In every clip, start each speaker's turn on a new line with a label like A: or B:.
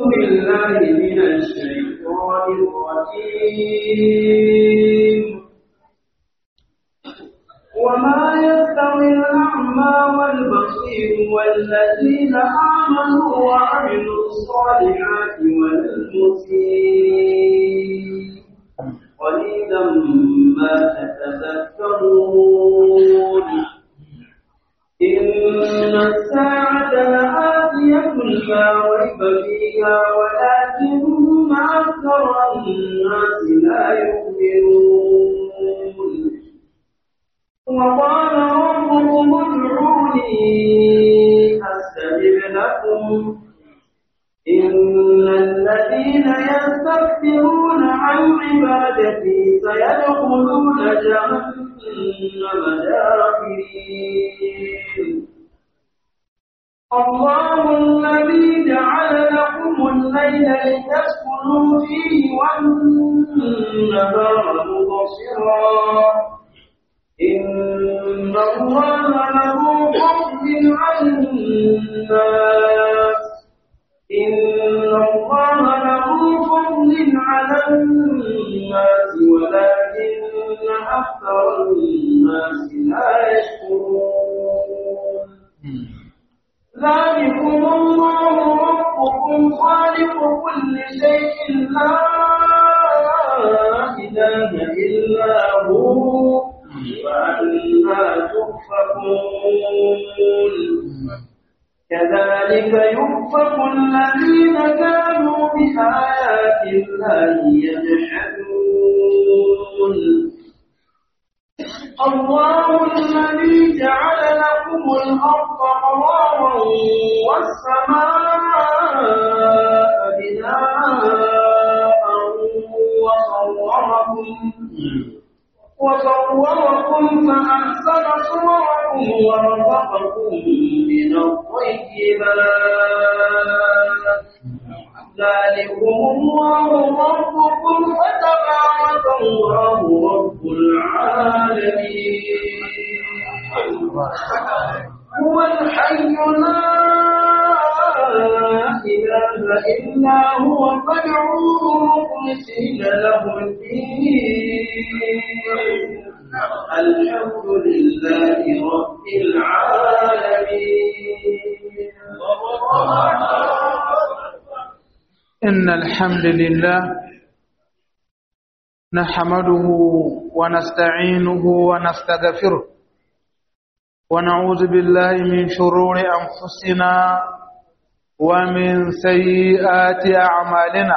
A: بالله من الشيطان الرجيم وما يستوي الأعمى والبصير والذين آمنوا وعملوا الصالحات والمسيء قليلا ما تتذكرون إن الساعة لآتية لا ريب فيها ولكن أكثر الناس لا يؤمنون وقال ربكم ادعوني أستجب لكم إن الذين يستكبرون عن عبادتي سيدخلون جهنم داخرين الله الذي جعل لكم الليل لتسكنوا فيه والنهار مبصرا إن الله له فضل على الناس إن الله له فضل على الناس ولكن أكثر الناس لا يشكرون ذلكم الله ربكم خالق كل شيء لا إله إلا هو وأنا تؤفكون كذلك يؤفك الذين كانوا بآيات الله يجحدون الله الذي جعل لكم الأرض قرارا والسماء بناء وصوركم وصوركم فأحسن صوركم ورزقكم من الطيبات ذلكم الله ربكم فتبارك الله رب العالمين هو الحي لا إله إلا هو فادعوه مخلصين له الدين الحمد لله رب العالمين
B: إن الحمد لله نحمده ونستعينه ونستغفره ونعوذ بالله من شرور أنفسنا ومن سيئات أعمالنا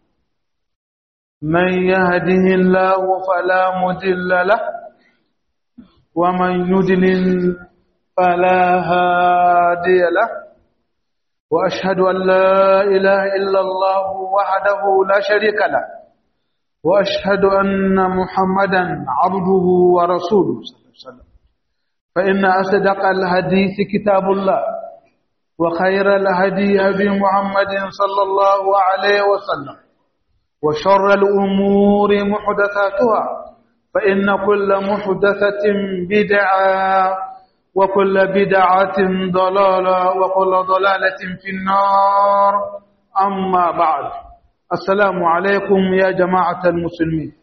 B: من يهده الله فلا مضل له ومن يضلل فلا هادي له وأشهد أن لا إله إلا الله وحده لا شريك له وأشهد أن محمدا عبده ورسوله صلى الله عليه وسلم فإن أصدق الحديث كتاب الله وخير الهدي هدي محمد صلى الله عليه وسلم وشر الأمور محدثاتها فإن كل محدثة بدعة وكل بدعة ضلالة وكل ضلالة في النار أما بعد السلام عليكم يا جماعة المسلمين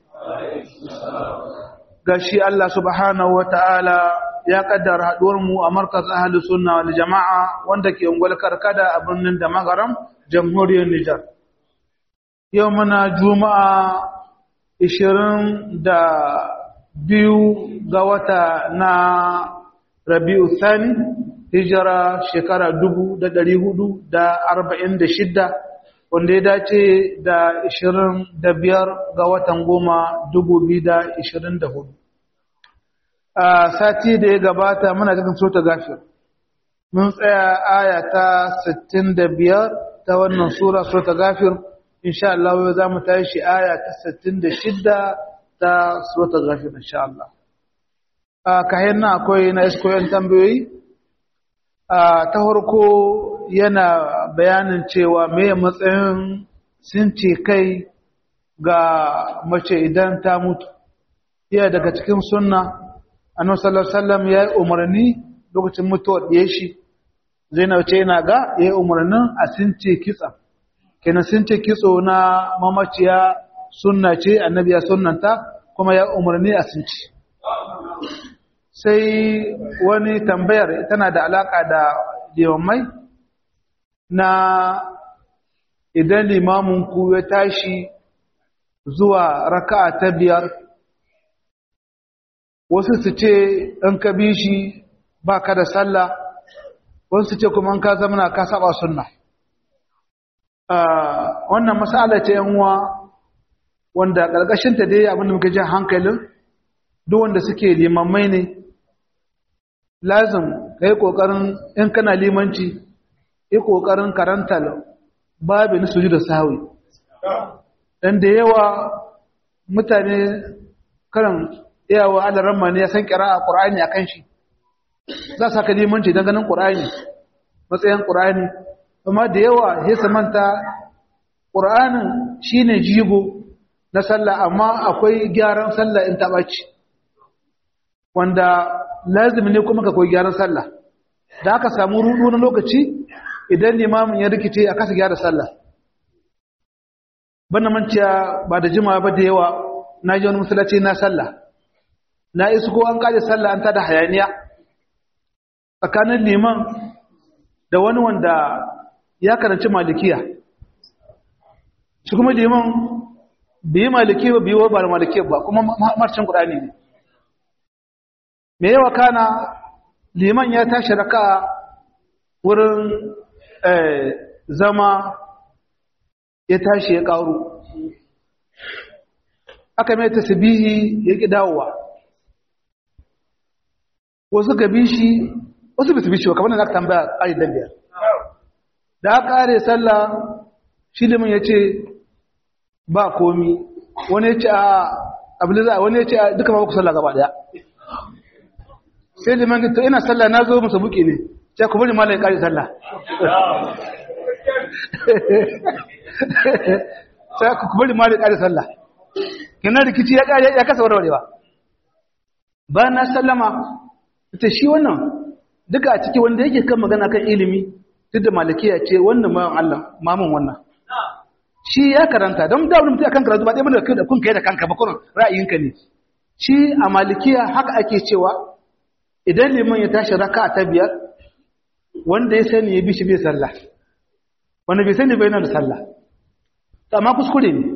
B: gashi Allah subhanahu wa ta'ala ya kaddara mu a markaz ahli sunna wal jama'a wanda ke ungwal karkada a birnin da magaram jamhuriyar Nijar. Yau muna juma'a ishirin da biyu ga wata na Rabi'u Thani hijira shekara dubu da ɗari hudu da arba'in da shidda wanda ya dace da ishirin da biyar ga watan goma dubu biyu da ishirin da hudu. a sati da ya gabata muna cikin sota gafir mun tsaya aya ta 65 ta wannan sura sota gafir insha Allah yau za mu tashi aya ta 66 ta sota gafir insha Allah a kayan nan akwai na iskoyen tambayoyi a ta farko yana bayanin cewa me matsayin sun ce kai ga mace idan ta mutu iya daga cikin sunna annabi sallallahu alaihi wasallam ya yi umarni lokacin mutuwar ɗaya shi zainab ce yana ga ya yi umarnin a since kitsa kenan sun ce kitso na mamaciya sunna ce annabi ya sunnanta kuma ya umarni a sun ci sai wani tambayar tana da alaka da limamai na idan limamin ku ya tashi zuwa raka'a ta biyar wasu su ce in ka bi shi ba ka da sallah wasu su ce kuma in ka zamana ka saba sunna wannan masala ce yanwa wanda ƙarƙashinta dai abinda muka ji hankalin duk wanda suke limammai ne lazim ka yi ƙoƙarin in kana limanci yi ƙoƙarin karanta babin suju da sahawi dan da yawa mutane karan iyawa alaramma ne ya san kira a ƙura'ani a kan shi za su haka limanci don ganin ƙura'ani matsayin ƙura'ani amma da yawa ya samanta ƙura'anin shi ne jigo na sallah amma akwai gyaran sallah in taɓaci wanda lazimi ne kuma ka koyi gyaran sallah da aka samu rudu na lokaci idan limamin ya rikice a kasa gyara sallah bana manciya ba da jima ba da yawa na ji wani masallaci na sallah na isu ko an kaje sallah an tada hayaniya tsakanin liman da wani wanda ya karanci malikiya shi kuma liman biyi maliki ba biyi ba maliki ba kuma marcin ƙudani ne me yawa kana liman ya tashi raka wurin zama ya tashi ya ƙaru aka mai tasbihi ya ƙi dawowa wasu gabi shi wasu bisu bishi kamar da aka tambaya ƙari dan biyar da aka ƙare sallah shi liman ya ce ba komi wani ya ce a abiliza wani ya ce a duka ba ku sallah gaba daya sai liman to ina sallah na zo musu buki ne sai ku bari malai ƙari sallah sai ku bari malai ƙari sallah kinan rikici ya ƙari ya kasa warwarewa ba na sallama ita shi wannan duka a ciki wanda yake kan magana kan ilimi duk da malakiya ce wannan mawan Allah mamun wannan shi ya karanta don da wani mutum akan karatu ba ɗaya mana da kun kai da kanka ba kuma ra'ayinka ne shi a malikiya haka ake cewa idan liman ya tashi raka ta biyar wanda ya sani ya bi shi bai sallah wanda bai sani bai na da sallah amma kuskure ne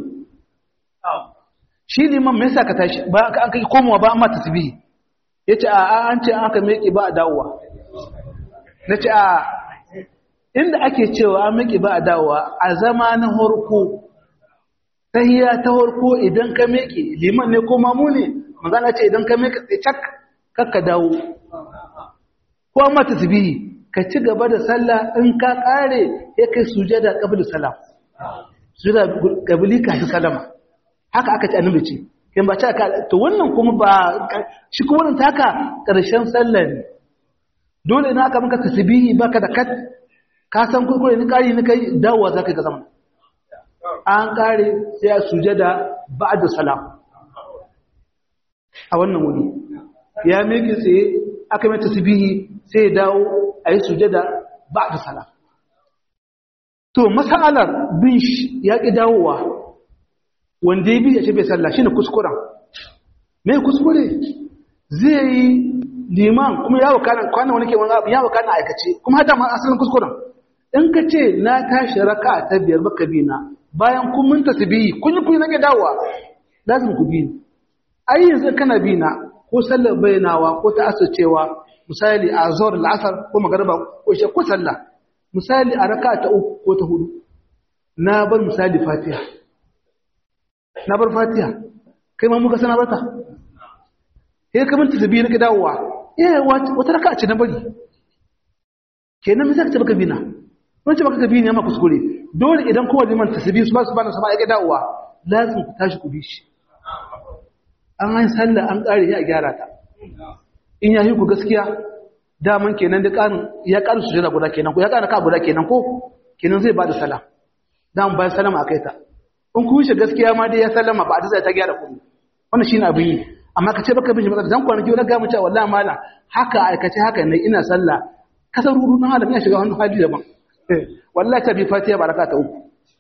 B: shi liman me yasa ka tashi ba an kai komowa ba amma tasbihi yace a an ce aka miƙe ba a dawowa nace a inda ake cewa an miƙe ba a dawowa a zama na horko tahiya ta horko idan ka miƙe liman ne ko mamu ne magana ce idan ka miƙe sai cak kakka dawo ko amma tasbihi ka ci gaba da sallah in ka kare ya kai sujada qabl salam sujada qabli ka salama haka aka ci annabi ce kin ba ta ka to wannan kuma ba shi kuma wannan taka karshen sallah ne dole ina aka maka tasbihi baka da kat ka san kurkure ni kari ni kai dawowa zaka ga zaman an kare sai a sujada ba'da salam a wannan wuri ya miki tsaye aka mai tasbihi sai ya dawo ayi sujada ba'da salam to masalar bin ya ki dawowa wanda ya bi ya ce bai sallah shine kuskuren me kuskure zai yi liman kuma yawo kana kwana wani ke wani abu yawo kana aikace kuma hada ma asalin kuskuren in ka ce na tashi raka ta biyar baka bi na bayan kun mun tasbihi kun yi kun nake dawowa lazim ku bi ni ai yanzu kana bi na ko sallar bayanawa ko ta asacewa misali a zuhur al'asar ko magariba ko shi ko sallah misali a raka ta uku ko ta hudu na bar misali fatiha na bar fatiha kai ma muka sana barta sai ka minta tabi nake dawowa eh wata raka ce na bari kenan me zaka ce baka bina wani ce baka ka bini amma kuskure dole idan kowa liman tasbih su ba su bana sama yake dawowa lazim ku tashi ku bi shi an yi sallah an kare ya gyara ta in ya yi ku gaskiya daman kenan da ƙarin ya ƙarin sujada guda kenan ko ya ƙara ka guda kenan ko kenan zai ba da salam daman bayan salama a kai ta in ku shi gaskiya ma dai ya sallama ba a tsaya ta gyara kuɗi wannan shine abin yi amma ka ce baka bin shi matsala dan kwanaki wani ga mu cewa wallahi malam haka aikace haka ne ina sallah kasar rudu na halin ya shiga wani hali daban wallahi ta bi fatiha baraka ta uku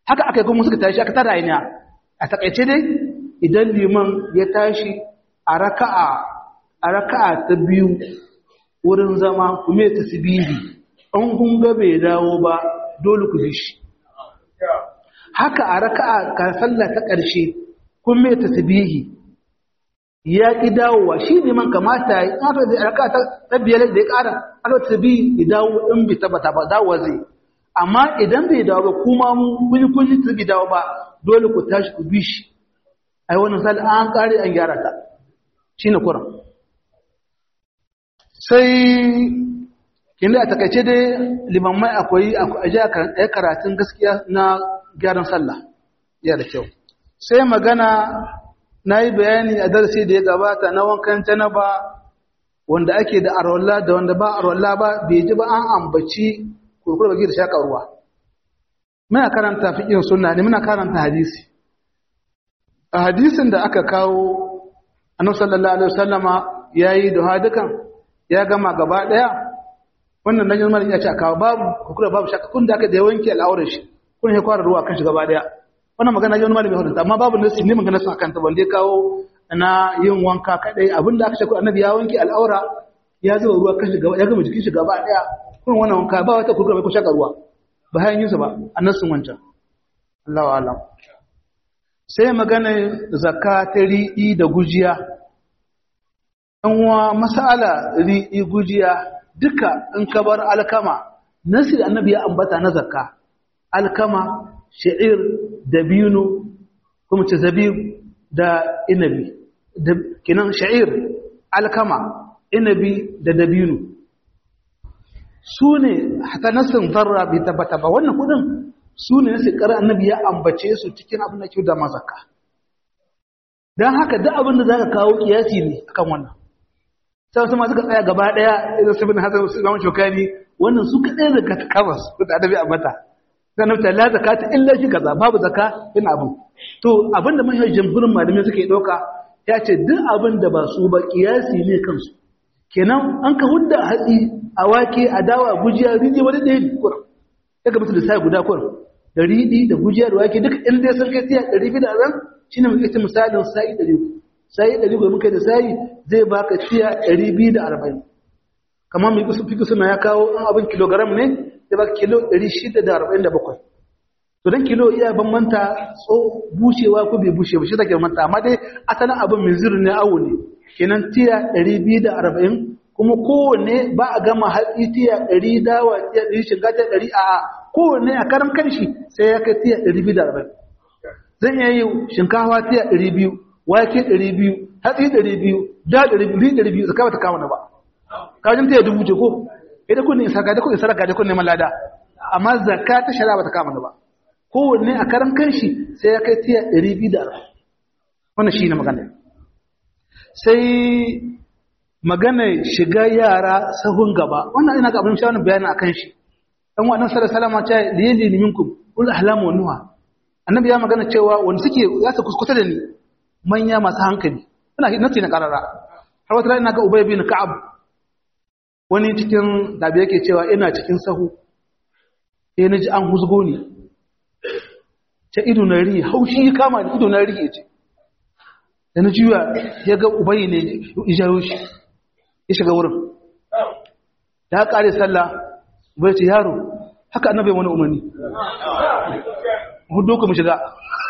B: haka aka yi kuma suka tashi aka tara ainiya a takaice dai idan liman ya tashi a raka'a a raka'a ta biyu wurin zama kuma ya tasbihi an kun ga bai dawo ba dole ku bi shi haka a raka'a ka sallah ta ƙarshe kuma ya tasbihi ya ki dawowa shi ne man kamata ya aka da raka'a ta biyar da ya ƙara aka tasbihi ya dawo in bai tabbata ba dawo zai amma idan bai dawo ba kuma kun kun ji bai dawo ba dole ku tashi ku bi shi ai wannan sal an kare an gyara ta shine kuran sai inda a takaice dai limammai akwai a karatun gaskiya na gyaran sallah ya da kyau sai magana na yi bayani a darasi da ya gabata na wankan janaba wanda ake da arwalla da wanda ba arwalla ba bai ji ba an ambaci kurkura baki da shaƙa ruwa muna karanta fiƙin sunna ne muna karanta hadisi a hadisin da aka kawo annabi sallallahu alaihi wasallama yayi duha dukan ya gama gaba daya wannan nan yanzu ya ce kawo babu kurkura babu shakka kun da aka da wanke al'aurar shi kun ya kwara ruwa kan shi gaba daya wannan magana yanzu malami hudu amma babu nasi ne magana sun akan ta balle kawo na yin wanka kadai abinda aka ce ku annabi ya wanke al'aura ya zuba ruwa kan shi gaba ya gama jikin shi gaba daya kun wannan wanka ba wata kurkura bai ku shaka ruwa ba hayan yin sa ba annasun wancan Allahu a'lam sai magana zakka ta ri'i da gujiya ɗan wa masala ri'i gujiya duka in ka bar alkama nasi da annabi ya ambata na zakka alkama sha'ir dabino kuma ce zabib da inabi kinan sha'ir alkama inabi da dabino su ne haka nasin zarra bai tabbata ba wannan kudin su ne nasi ƙarar annabi ya ambace su cikin abin da ke da mazaka don haka duk abin da za ka kawo kiyasi ne akan wannan sai wasu masu tsaya gaba daya idan su bin hasan su zama shokani wannan su kaɗai daga ta kama su da adabi a mata sai na ta la zakata illa shi kaza babu zaka ina abin to abin da mahimmin jamhurin malamai suke ɗauka ya ce duk abin da ba su ba kiyasi ne kansu kenan an ka hudda hatsi a wake a dawa gujiya riji wani ɗaya ne kuran ya ga musu da sai guda kuran da riɗi da gujiya da wake duk in dai sun kai tiya ɗari biyu da ran shine muke ce misalin sa'i ɗari uku sai ɗari gobe muka da sai zai baka tiya ɗari biyu da arba'in kamar mai kusa fiki suna ya kawo an abin kilogram ne zai baka kilo ɗari shida da arba'in da bakwai to don kilo iya bambanta tso bushewa ko bai bushe ba shi take bambanta amma dai asalin abin mai zirin ne awo ne kenan tiya ɗari biyu da arba'in kuma kowanne ba a gama hatsi tiya ɗari dawa tiya ɗari shiga tiya ɗari a kowanne a karam kanshi sai ya kai tiya ɗari biyu da arba'in zan iya yi shinkawa tiya ɗari biyu wake ɗari biyu hatsi ɗari biyu da ɗari biyu ɗari biyu zaka bata kama na ba kajin ta ya dubu ce ko idan kun isa ga kun isa ga kun neman lada amma zakka ta shari'a bata kama na ba kowanne a karan kanshi sai ya kai tiya ɗari biyu da arba'in wannan shi ne magana sai magana shiga yara sahun gaba wannan ina ga abin shawarar bayani akan shi dan wannan sallallahu alaihi wasallam ta liyali minkum ul ahlamu wa nuha annabi ya magana cewa wanda suke za su kuskuta da ni manya masu hankali ina nasi na karara har wata ina ga ubay bin ka'ab wani cikin dabi yake cewa ina cikin sahu sai naji an huzgo ni ta ido na ri haushi ya kama ni ido na ri yace da na juya ya ga ubay ne ijayo shi ya shiga wurin da kare sallah ubay ce yaro haka annabi wani umarni hudu ku mu shiga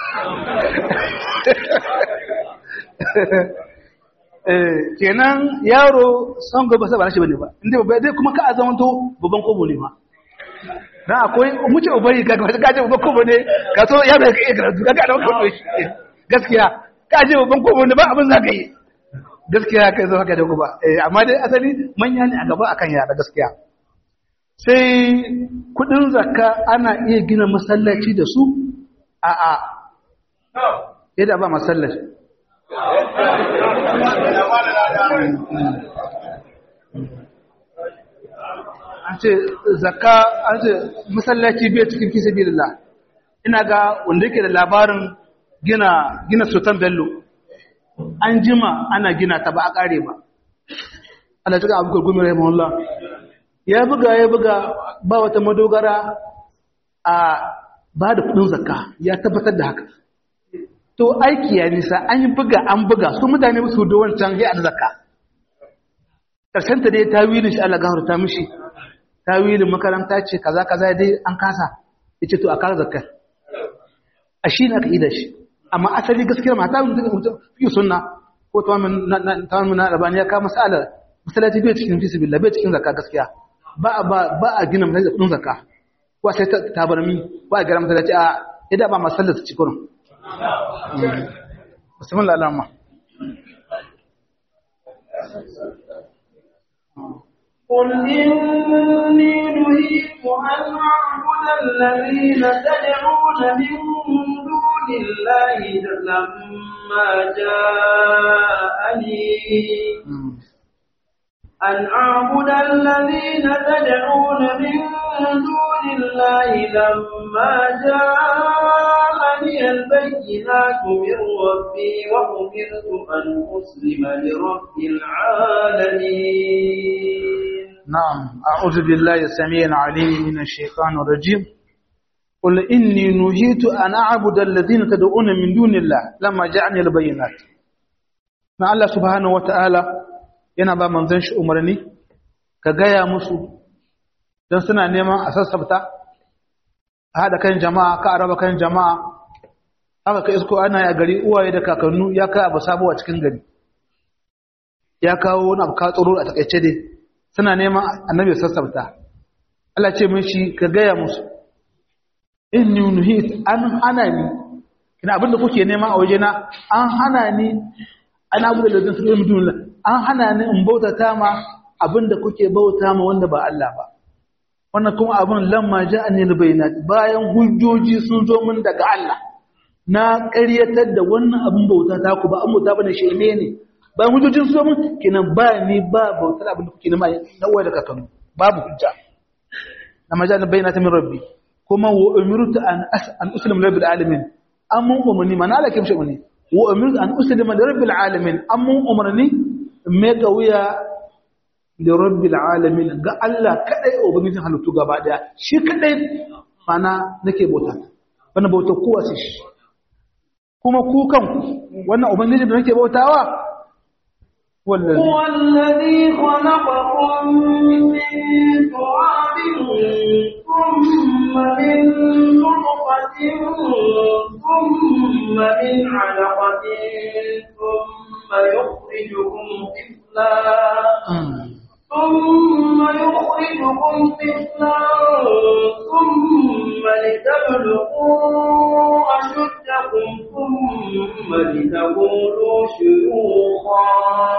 B: kenan yaro son gaba sai ba na shi bane ba inda babba dai kuma ka a zamanto babban kobo ne ma na akwai muce ubari ka ka ka je babban kobo ne ka so ya bai ka karatu ka ga da kobo shi gaskiya ka je babban kobo ne ba abin za ka yi gaskiya kai zo haka da ba eh amma dai asali manya ne a gaba akan yara gaskiya sai kudin zakka ana iya gina masallaci da su a a yadda ba masallaci an ce zakka an ce masallaci bai cikin fi sabilillah ina ga wanda yake da labarin gina gina sultan bello an jima ana gina ta ba a kare ba Allah tuka abu gumi rahimahullah ya buga ya buga ba wata madogara a ba da kudin zakka ya tabbatar da haka to aiki ya nisa an yi buga an buga su mutane musu da wancan ya da zakka karshen ta dai tawilin shi Allah gafara ta mishi tawilin makaranta ce kaza kaza dai an kasa yace to a kar zakkar a shi ne aka yi da shi amma asali gaskiyar mata mutum fi sunna ko tawamin na rabani ya kama masalar masalaci bai cikin fisi billah bai cikin zakka gaskiya ba ba a gina masalaci kudin zakka ko sai tabarmi ba a gara masalaci a yadda ba masallar su ci kurin musamman lalama
A: قل إني نهيت أن أعبد الذين تدعون من دون الله لما جاءني أن أعبد الذين تدعون من دون الله لما جاءني البينات من ربي وأمرت أن أسلم لرب العالمين
B: نعم أعوذ بالله السميع العليم من الشيطان الرجيم قل إني نهيت أن أعبد الذين تدعون من دون الله لما جاءني البينات ما الله سبحانه وتعالى yana ba manzon shi umarni ka gaya musu don suna neman a sassabta a haɗa kan jama'a ka araba kan jama'a haka ka isko ana a gari uwaye da kakannu ya kai abu sabo a cikin gari ya kawo wani abu ka tsoro a takaice dai suna neman annabi sassabta Allah ce mun shi ka gaya musu inni nuhit an hana ni kina abinda kuke nema a wajena an hana ni ana abu da lazin su ɗin an hana ni in bautata ma abinda kuke bauta ma wanda ba Allah ba wannan kuma abin lamma ja'ani albayinat bayan hujjoji sun zo min daga Allah na ƙaryatar da wannan abin bauta ta ku ba an bauta bane shirme ne bayan hujjojin sun zo min kinan ba ni ba bautar abin da kuke nema na uwa da kakanu babu hujja lamma ja'ani albayinat min rabbi kuma wa umirtu an an uslim rabbil alamin amma umarni mana Allah ke mishi umarni wa umirtu an uslima li rabbil alamin amma umarni meka wuya da rabbil alamin ga Allah kadai ubangijin halittu gaba daya shi kadai mana nake bauta wannan bauta kowa sai shi kuma ku kanku wannan ubangijin da nake bautawa wallahi
A: هو الذي خلقكم من تراب ثم من نطفة ثم من علقة ثم يخرجكم طفلا ثم يخرجكم طفلا ثم لتبلغوا أشدكم ثم لتكونوا شيوخا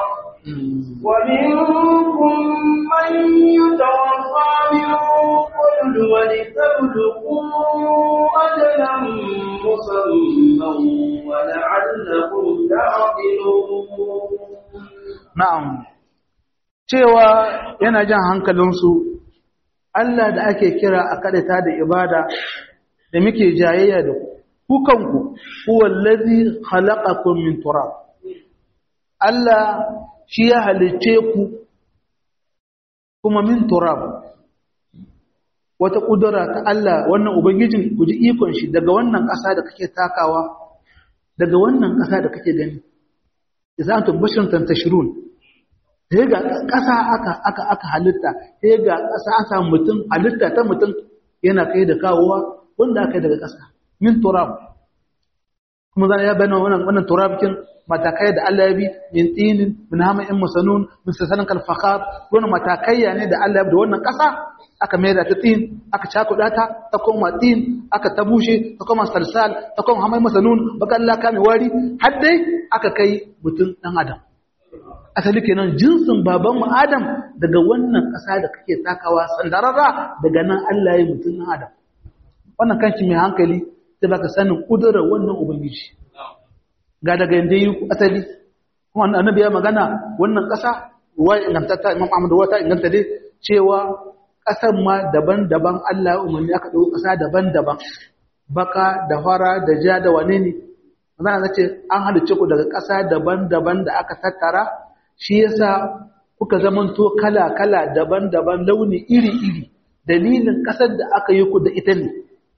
A: ومنكم من يتوفى من قبل ولتبلغوا أجلا مسمى ولعلكم تعقلون
B: na'am cewa yana jan hankalinsu Allah da ake kira a kadata da ibada da muke jayayya da ku kanku huwallazi khalaqakum min turab Allah shi ya halicce ku kuma min turab wata kudura ta Allah wannan ubangijin ku ji ikon shi daga wannan ƙasa da kake takawa daga wannan ƙasa da kake gani idan antum basharun tantashirun sai ga ƙasa aka aka aka halitta sai ga ƙasa an samu mutum halitta ta mutum yana kai da kawowa wanda aka yi daga ƙasa min turab kuma zan ya bayyana wannan wannan turabikin matakai da Allah ya bi min tinin min hamain musanun min sasalan kal fakhar wannan matakai ne da Allah ya bi da wannan ƙasa aka mai da ta tin aka cakuɗa ta ta koma tin aka ta bushe ta koma salsal ta koma hamai masanun baka Allah ka mai wari har dai aka kai mutum dan adam asali kenan jinsin baban mu adam daga wannan ƙasa da kake takawa sandararra daga nan Allah ya yi mutum dan adam wannan kanki mai hankali sai baka sanin kudurar wannan ubangiji ga daga yanda yi asali kuma annabi ya magana wannan ƙasa ruwa ingantatta imam Ahmad wata inganta dai cewa ƙasar ma daban-daban Allah ya umarni aka ɗau ƙasa daban-daban baka da fara da ja da wane ne zan ce an halicce ku daga ƙasa daban-daban da aka tattara shi yasa kuka zamanto kala-kala daban-daban launi iri-iri dalilin ƙasar da aka yi ku da ita ne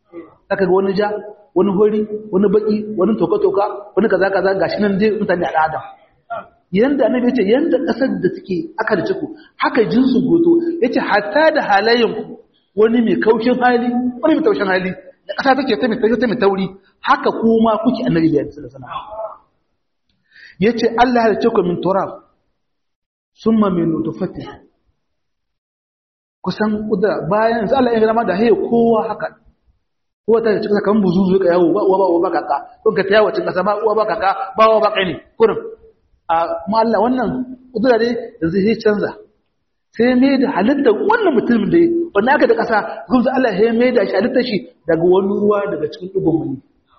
B: aka ga wani ja wani hori wani baki wani toka-toka wani kaza-kaza gashi nan dai mutane a adam yanda annabi yace yanda kasar da suke aka da ciku haka jinsu goto yace hatta da halayen wani mai kaushin hali wani mai taushin hali da kasa take ta mai ta mai tauri haka kuma kuke annabi ya sallallahu alaihi wasallam yace Allah ya ce ku min turab summa min nutfati kusan kudura bayan sai Allah ya gama da haye kowa haka kowa ta cikin kan buzuzu ka yawo ba uwa ba uwa ba kaka ko ka ta yawo cikin kasa ba uwa ba kaka ba uwa ba kai ne kurin a kuma Allah wannan kudura dai yanzu sai canza sai mai da halittar wannan mutumin da wanda aka da kasa kuma Allah ya mai da shi halittar shi daga wani ruwa daga cikin dugun mani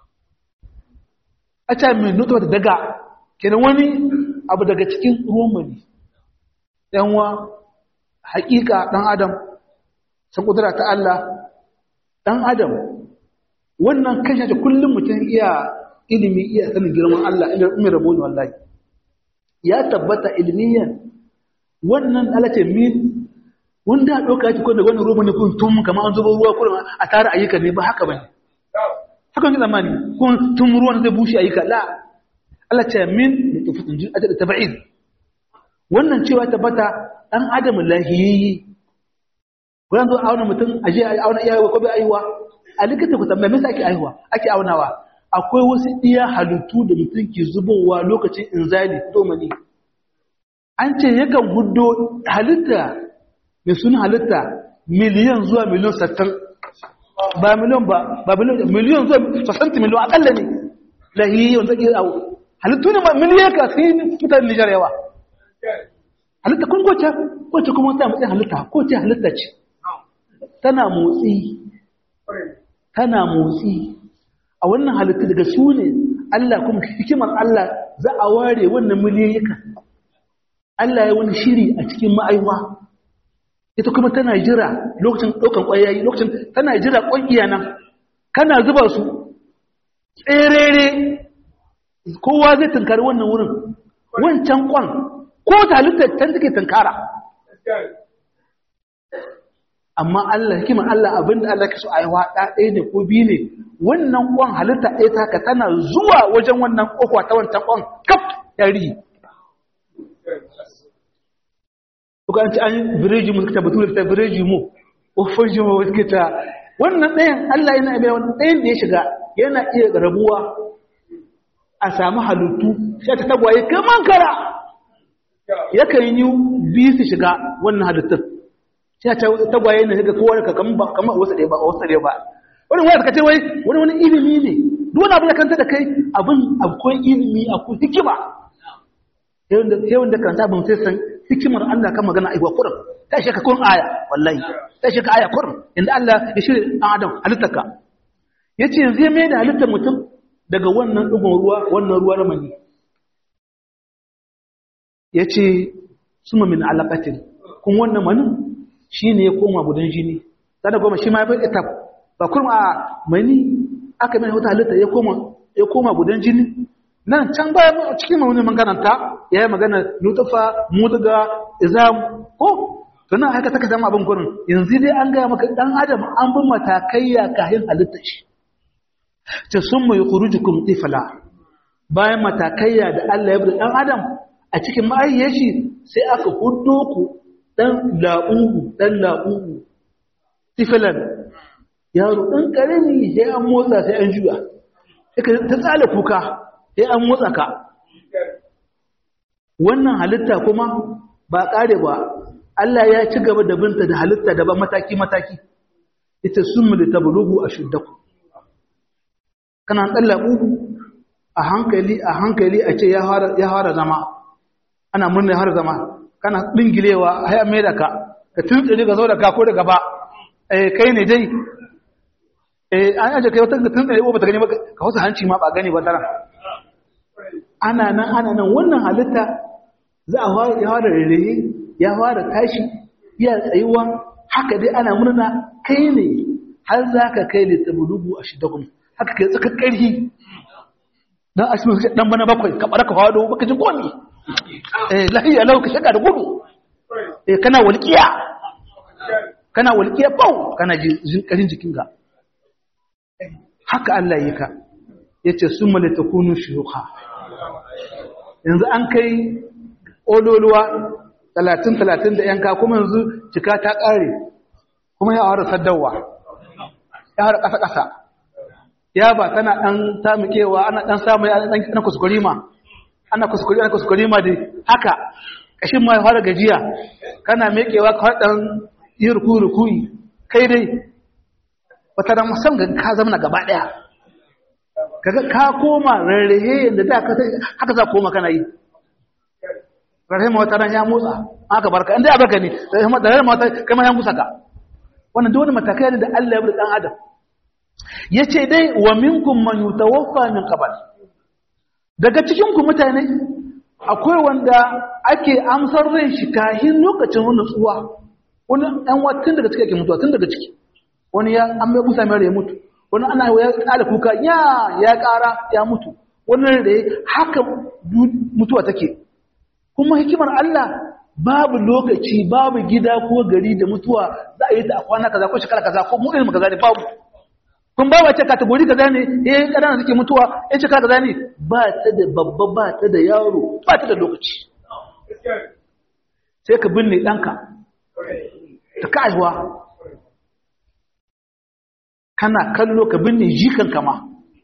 B: a ce mai nutuwa da daga kenan wani abu daga cikin ruwan mani yanwa hakika dan adam san kudura ta Allah dan adam wannan kashe ta kullum mutum iya ilimi iya sanin girman Allah inda umar rabo ne wallahi ya tabbata ilmiyan wannan alace min wanda doka yake ko da wannan ruwan ne kun tum kamar an zuba ruwa kullum a tare ayyuka ne ba haka bane haka ne zamani kun tum ruwan zai bushe ayyuka la Allah ce min tufatun jin ajal tab'id wannan cewa tabbata dan adam lahiyi wannan zo auna mutum aje auna iyawa ko bai aiwa a likita ku tambaya me yasa ake aiwa ake aunawa akwai wasu iya halittu da mutum ke zubowa lokacin inzali domani an ce yakan hudo halitta mai suna halitta miliyan zuwa miliyan sattan ba miliyan ba ba miliyan zuwa sasanti miliyan akalla ne lahiyi wanda ke awo halittu ne ma miliyan ka sai mutane nijar yawa halitta kun kwace kwace kuma ta matsayin halitta ko ce halitta ce tana motsi tana motsi a wannan halittu daga su ne Allah kuma hikimar Allah za a ware wannan miliyayyuka Allah ya wani shiri a cikin ma'aiwa ita kuma tana jira lokacin ɗaukan ƙwayayi lokacin tana jira ƙwaƙiya nan kana zuba su tserere kowa zai tunkari wannan wurin wancan ƙwan ko ta halittar can take tunkara amma Allah hikimar Allah abinda Allah ke so a yi waɗa ɗaya ne ko biyu ne wannan ƙwan halitta ɗaya ta ka tana zuwa wajen wannan ƙofa ta wancan ƙwan kaf yari Kuka an ci an yi bireji mu suka batu da ta bireji mu, ƙofar ji mu suka ta wannan ɗayan Allah yana iya wani ɗayan da ya shiga yana iya rabuwa a samu halittu sai ta tagwaye kaman kara yakan yi biyu su shiga wannan halittun sai ta tagwaye na shiga kowa da kamar wasu ɗaya ba a wasu ɗaya ba wani wani kace wai wani wani ilimi ne duk wani abu da kanta da kai abin akwai ilimi akwai hikima sai wanda karanta abin sai san hikimar Allah kan magana aiwa kurin ta shi ka kun aya wallahi ta shi ka aya kurin inda Allah ya shirya ɗan adam halittarka ya ce yanzu ya mai da halittar mutum daga wannan ɗugun ruwa wannan ruwa na mani ya ce suma min alaƙatin kun wannan manin shi ne ya koma gudan jini sada goma shi ma ya fi etap ba kuma a mani aka mai wata halitta ya koma gudan jini nan can ba cikin mawuni man karanta ya yi magana nutufa mutuga izam ko tunan haka taka zama abin kurin yanzu dai an gaya maka dan adam an bin matakaiya kayan halitta shi ta sun mai kurujukum tifla bayan matakaiya da Allah ya bi dan adam a cikin ma'ayyar shi sai aka hudo ku dan la'uhu dan la'uhu tiflan yaro dan karami sai an motsa sai an juya ta tsala kuka sai an motsa ka wannan halitta kuma ba ƙare ba Allah ya ci gaba da binta da halitta daban mataki-mataki ita sun mu da tabulugu a shuddaku kana ɗalla ɓugu a hankali a hankali a ce ya fara zama ana murna har zama kana ɗingilewa a hayan mai da ka ka tuntsiri ka zo da ka ko da gaba kai ne dai an yaje kai wata tuntsiri ba ta gani ba ka wasu hanci ma ba gani ba tara ana nan ana nan wannan halitta za a fara rarraye ya fara tashi ya tsayuwa haka dai ana murna kai ne har za ka kai ne tabulugu a shidakun haka kai tsakar ƙarfi don a cikin ɗan bana bakwai ka ɓara ka faɗo baka ji komi eh lahiya lau ka shaka da gudu eh kana walƙiya kana walƙiya bau kana jin ƙarin jikinka haka Allah yi ka yace summa litakunu shuyukha yanzu an kai ololuwa 30 30 da yanka kuma yanzu cika ta kare kuma ya fara saddawa ya fara kasa kasa ya ba tana dan tamukewa ana dan samu ana dan ana kuskurima ana kuskuri ana kuskurima dai haka kashin ma ya fara gajiya kana mekewa ka dan yi ruku rukuyi kai dai wata da musamman ka zama gaba daya kaga ka koma rarrahe yadda da ka haka za koma kana yi rarrahe ma wata ran ya motsa aka barka inda ya barka ne da rarrahe ma wata kai ma ya musa ka wannan duk wani matakai ne da Allah ya bi dan adam yace dai wa minkum man yutawaffa min qabl daga cikin ku mutane akwai wanda ake amsar rai shi kahin lokacin nutsuwa wani ɗan watan daga ciki ake mutuwa tun daga ciki wani ya an mai busa mai ya mutu wani ana ya ƙara kuka ya ya ƙara ya mutu wani da haka mutuwa take kuma hikimar Allah babu lokaci babu gida ko gari da mutuwa za a yi ta a kwana kaza ko shekara kaza ko mu irin kaza ne babu kun ba wace kategori kaza ne eh ƙanana suke mutuwa eh shekara kaza ne ba ta da babba ba ta da yaro ba ta da lokaci sai ka binne ɗanka ta kaiwa kana kallo ka binne jikan kama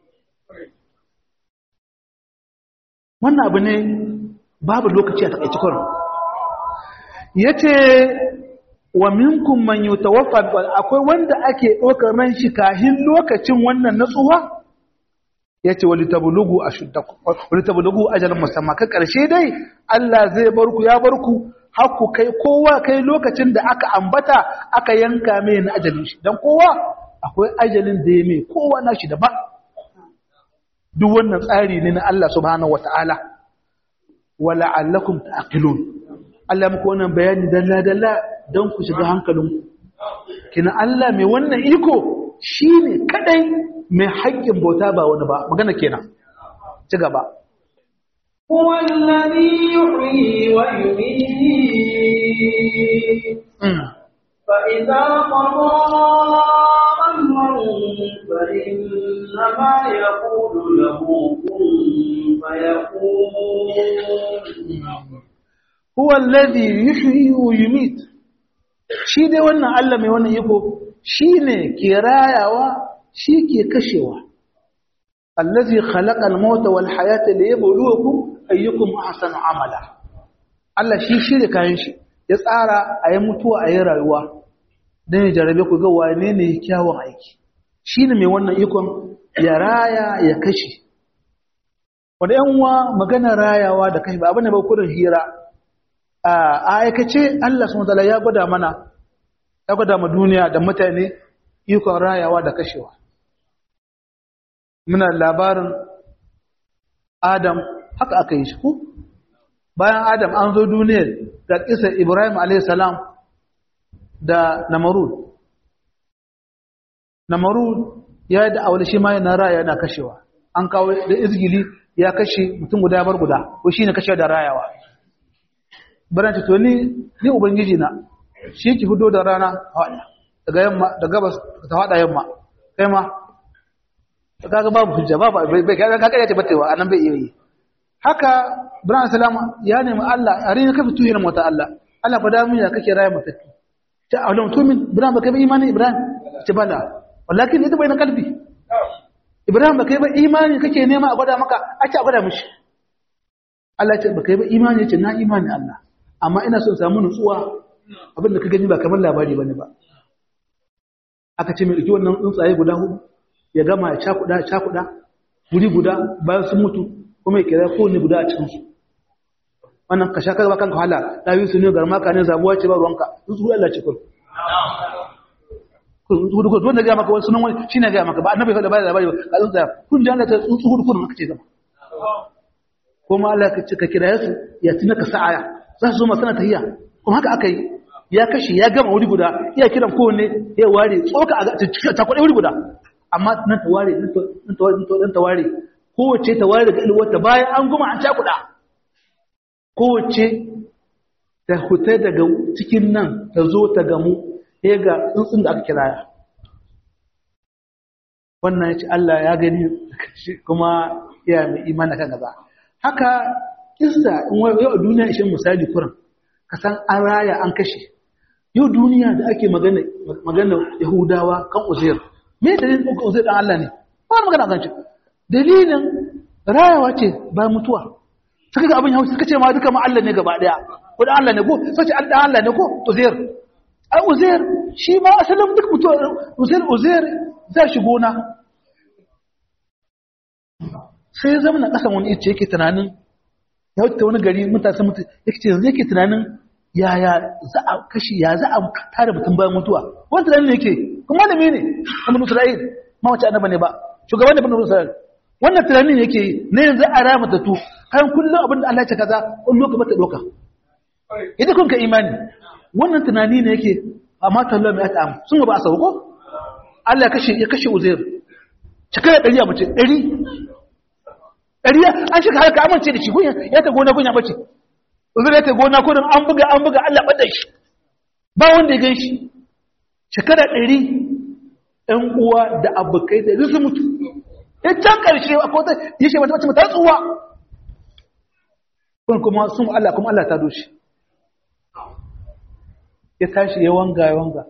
B: wannan abu ne babu lokaci a takaici kwarin ya ce wa minkum man yutawaffa akwai wanda ake ɗaukar ran shi kahin lokacin wannan natsuwa ya ce wali tabulugu a wali tabulugu ajalin musamman ka ƙarshe dai Allah zai barku ya barku haku kai kowa kai lokacin da aka ambata aka yanka mai na ajalin shi don kowa akwai ajalin da ya mai kowa na shi daban duk wannan tsari ne na Allah subhanahu wata'ala wala allakum ta'qilun Allah muku wannan bayani dalla dalla don ku shiga hankalinku kina Allah mai wannan iko shine kadai mai haƙƙin bauta ba wani ba magana kenan ci gaba
A: هو الذي يحيي ويميت فإذا قضى أمرا فإنما يقول له كن فيكون
B: هو الذي يحيي ويميت shi dai wannan Allah mai wannan yiko shine ke rayawa shi ke kashewa allazi khalaqa al-mauta wal hayata liyabluwakum ayyukum ahsanu amala Allah shi shirye kayan shi ya tsara a yi mutuwa a yi rayuwa don ya jarabe ku ga wane ne kyawun aiki shi ne mai wannan ikon ya raya ya kashe wanda yanwa magana rayawa da kashe ba abin da ba kudin hira a aikace Allah sun zala ya gwada mana ya gwada ma duniya da mutane ikon rayawa da kashewa muna labarin adam haka aka yi shi ku bayan adam an zo duniyar da kisar ibrahim a.s. da namarud namarud ya yi da'awar shi ma yana raya yana kashewa an kawo da izgili ya kashe mutum guda bar guda ko shi ne kashe da rayawa baranci to ni ni ubangiji na shi ki hudo da rana hawada daga yamma da gabas ta hada yamma kai ma kaga babu hujja babu bai kaga kaga yace batewa anan bai iya yi haka Ibrahim salama ya nemi Allah a rin ka fitu hirin mota Allah Allah fa da mun ya kake raya mata ta alam tumin Ibrahim baka bi imani Ibrahim ce bala wallakin ita bai na kalbi Ibrahim baka yi ba imani kake nema a gwada maka a ce a gwada mishi Allah ya ce baka yi ba imani ce na imani Allah amma ina son samu nutsuwa abin da ka gani ba kamar labari bane ba aka ce mai ɗauki wannan tsuntsaye guda hudu ya gama ya cakuɗa ya cakuɗa wuri guda bayan sun mutu kuma ya kira kowane guda a cikinsu wannan ka sha kaga kanka wahala ɗawi su ne garma ka ne zabuwa ce ba ruwanka tsuntsu Allah ce kullu hudu hudu wanda ga maka wani sunan wani shine ga maka ba annabi fa da ba da labari ba ka tsuntsa kun da Allah ta tsuntsu hudu hudu maka ce zama kuma Allah ka ce ka kira su ya tuna ka sa'aya za su zo masana tahiyya kuma haka aka yi ya kashe ya gama wuri guda iya kiran kowanne ya ware tsoka a cikin ta kwaɗe wuri guda amma nan ta ware nan ta ware kowace ta ware daga ilwarta bayan an goma an cakuɗa kowace ta huta daga cikin nan ta zo ta gamu ya ga tsuntsun da aka kiraya wannan ya ce Allah ya gani kuma ya mai imani kan gaza haka kissa in yau a duniya ishe misali kuran ka san an raya an kashe yau duniya da ake magana magana yahudawa kan uzair me dalilin ɗaukar uzair ɗan Allah ne ba magana kan shi dalilin rayawa ce ba mutuwa suka ga abin hausa suka ce ma duka ma Allah ne gaba daya ko dan Allah ne ko sai ce dan Allah ne ko uzair ai uzair shi ma asalin duk mutuwa uzair uzair za shi gona sai ya zama na kasan wani ice yake tunanin ya wuce wani gari mutane mutu yake ce yanzu yake tunanin yaya za a kashi ya za a tare mutum bayan mutuwa wani tunanin ne yake kuma da mene kamar Isra'il ma wace annaba ne ba shugaban da bani Isra'il wannan tunanin yake yi na yanzu a rama ta tu kan kullum abin da Allah ya ce kaza wani lokaci mata doka idan kun ka imani wannan tunani ne yake amma tallo mai ata sun ba a sauko Allah ya kashe ya kashe Uzair shekara ɗari a mace ɗari ɗari an shiga harka amince da shi gunya ya ta gona gunya bace Uzair ya ta gona ko an buga an buga Allah bada shi ba wanda ya gan shi shekara ɗari ɗan uwa da abokai da su mutu ya can ƙarshe a kota ya ce mata mace mata tsuwa kun kuma sun Allah kuma Allah ta doshi ya tashi ya wanga ya wanga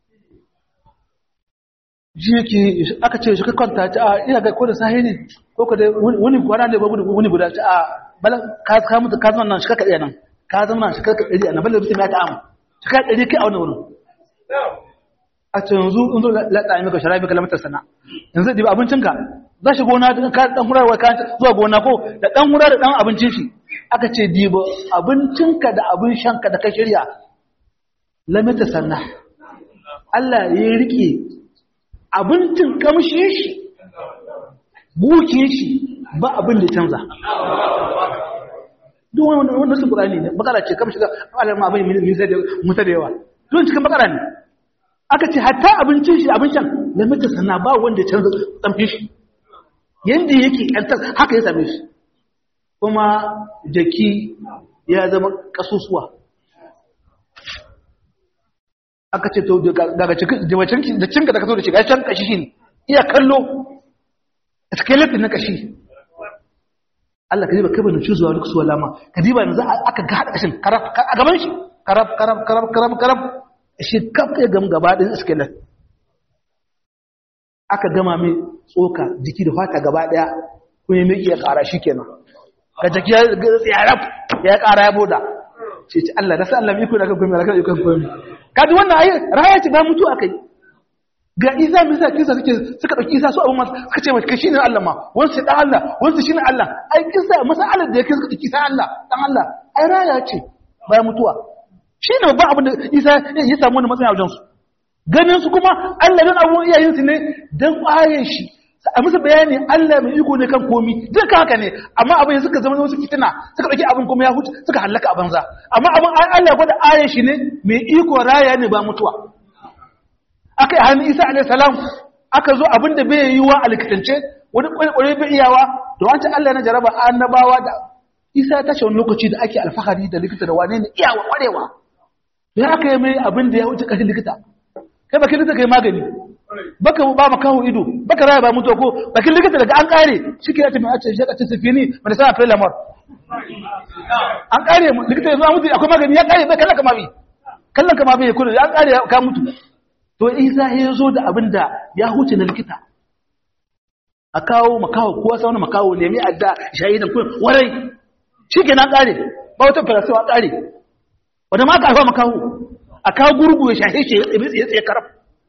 B: ji yake aka ce shi kwanta ta a ina ga ko da sahi ne ko ka da wani kwana ne ba wani guda ta a bala ka ka mutu ka zama nan shi ka ɗaya nan ka zama nan shi ka ɗari a nan bala mutum ya ta amu shi ka ɗari kai a wani wurin a ce yanzu in zo laɗa maka shara maka lamatar sana yanzu da abincinka za shi gona ka dan hurar wa kan zuwa gona ko da dan hurar da dan abincin shi aka ce diba abincinka da abin shanka da ka shirya lamata sanna Allah ya rike abincin kamshe shi buke shi ba abin da canza duk wanda wanda su Qur'ani ne bakara ce kamshe da Allah ma abin musa da yawa don cikin bakara ne aka ce hatta abincin shi abin shan lamata sanna ba wanda canza tsamfin shi yadda yake yantar haka ya same shi kuma jaki ya zama kasusuwa aka ce to daga cikin da cinka da kaso da shiga can kashi shi ne iya kallo skeleton na kashi Allah ka diba kai bane cuzuwa duk suwa lama ka diba yanzu aka ga hada kashin karaf a gaban shi karaf karaf karaf karaf karaf shi kaf ya gam gaba din skeleton aka gama mai tsoka jiki da fata gaba daya kun yi mai iya kara shi kenan ka jaki ya tsayarab ya kara ya boda ce ce Allah da sa Allah mai kuna kan komai kan kan komai kaji wannan ayi raya ce ba mutu akai ga Isa mai sa kisa suke suka dauki Isa su abun ma suka ce mai kashi ne Allah ma wansu dan Allah wansu shine Allah ai kisa masalan da yake suka dauki Isa Allah dan Allah ai raya ce ba mutuwa shine babban abin da Isa ya samu wannan matsayin a wajen su ganin su kuma Allah dan abubuwan iyayensu ne dan ƙwayen shi a musu bayani Allah mai iko ne kan komi duka haka ne amma abin suka zama wasu fitina suka ɗauki abin kuma ya huce suka hallaka a banza amma abin Allah ya gwada ayan shi ne mai iko raya ne ba mutuwa aka yi hannun Isa alaihi salam aka zo abin da bai yi wa alkitance wani kwarekware bai iyawa da wancan Allah na jaraba annabawa da Isa ta shi wani lokaci da ake alfahari da likita da wane ne iyawa kwarewa dan aka yi mai abin da ya wuce kashin likita kai bakin likita kai magani baka ba maka kawo ido baka raya ba mutu ko bakin likita daga an kare shike ya tafi a ce shi ka ce sifini mana sana fela mar an kare likita yanzu an mutu akwai magani ya kare bai kallon kama bi kallon kama bi ya kudu an kare ka mutu to isa ya zo da abin da ya huce na likita a kawo makawo kowa sa wani makawo nemi adda shahidan kuma warai shi ke na kare ba wata farasiwa kare wadda ma ka haifa makawo a kawo gurgu ya shahe shi ya tsaye karaf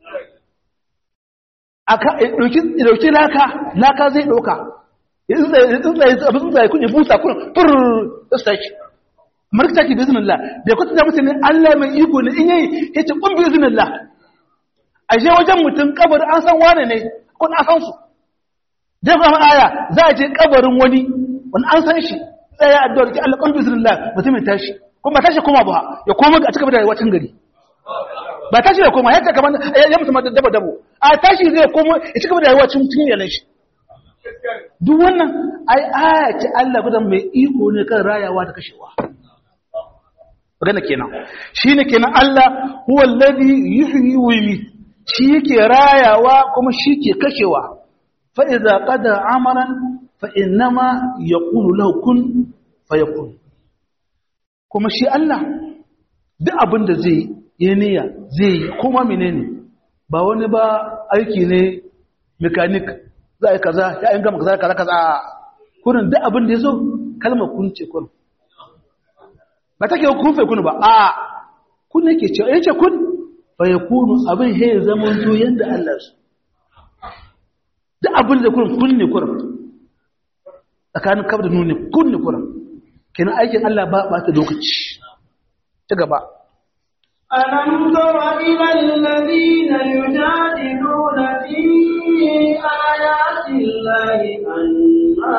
B: a ɗauki laka laka zai ɗauka ya tsuntsaye abin tsuntsaye kun ya busa kun fur da su tashi markta ki bizinin la da ya kwatanta musu ne allah mai iko ne in yayi ya ce kun bizinin la a je wajen mutum kabar an san wane ne kun an san su dan kuma aya za a je kabarin wani wani an san shi sai ya addu'a ki allah kun bizinin la mutumin tashi kuma tashi kuma ba ya koma a cikin da rayuwar gari ba tashi da koma yadda kamar ya musu dabo dabo a tashi zai koma ya cika da rayuwa cikin yanar shi duk wannan ai aya ce Allah gudan mai iko ne kan rayawa da kashewa magana kenan shine kenan Allah huwa alladhi yuhyi wa yumiit shi yake rayawa kuma shi ke kashewa fa idza qada amaran fa innama yaqulu lahu kun fayakun kuma shi Allah duk abin da zai yi niyya zai yi kuma menene ba wani ba aiki ne mechanic za a yi kaza ya yin gama kaza kaza kaza kurin duk abin da ya zo kalmar kun ce kun ba take kun fai kun ba a kun yake ce yace kun fa yakunu abin he zaman to yanda Allah su duk abin da kun kun ne kun tsakanin kaf da nuni kun ne kun kenan aikin Allah ba ba ta lokaci ta gaba
A: ألم تر إلى الذين يجادلون في آيات الله أنا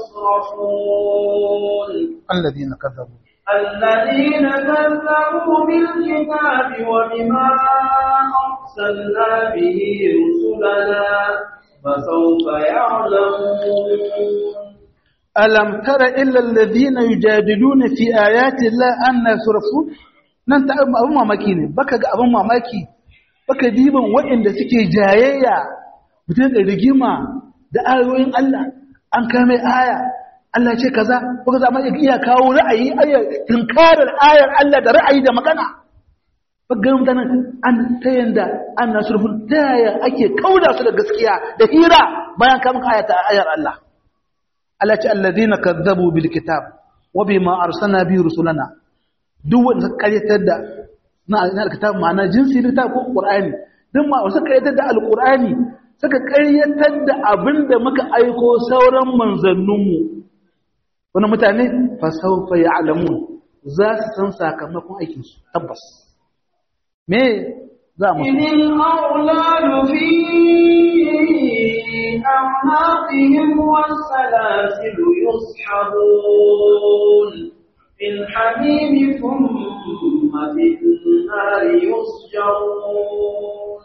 A: يصرفون
B: الذين كذبوا
A: الذين كذبوا بالكتاب وبما أرسلنا به رسلنا فسوف يعلمون
B: ألم تر إلا الذين يجادلون في آيات الله أن يصرفون nan ta abin mamaki ne baka ga abin mamaki baka diban waɗanda suke jayayya mutum da rigima da ayoyin Allah an kame aya Allah ce kaza baka zama iya kawo ra'ayi ayar tunkarar ayar Allah da ra'ayi da magana baka ga mutanen an ta yanda an nasurfun ta yaya ake kauda su da gaskiya da hira bayan kamun ayata ayar Allah Allah ce allazina kazzabu bil kitab wa bima arsalna bi rusulana duk wanda suka karyatar da na alkitab ma'ana jinsi da ko qur'ani duk ma suka karyatar da alqur'ani suka karyatar da abinda muka aiko sauran manzanninmu wani mutane fa sawfa ya'lamun za su san sakamakon aikin su tabbas me za mu
A: إن الأغلال في أعناقهم والسلاسل يسحبون في الحميم ثم في النار يسجرون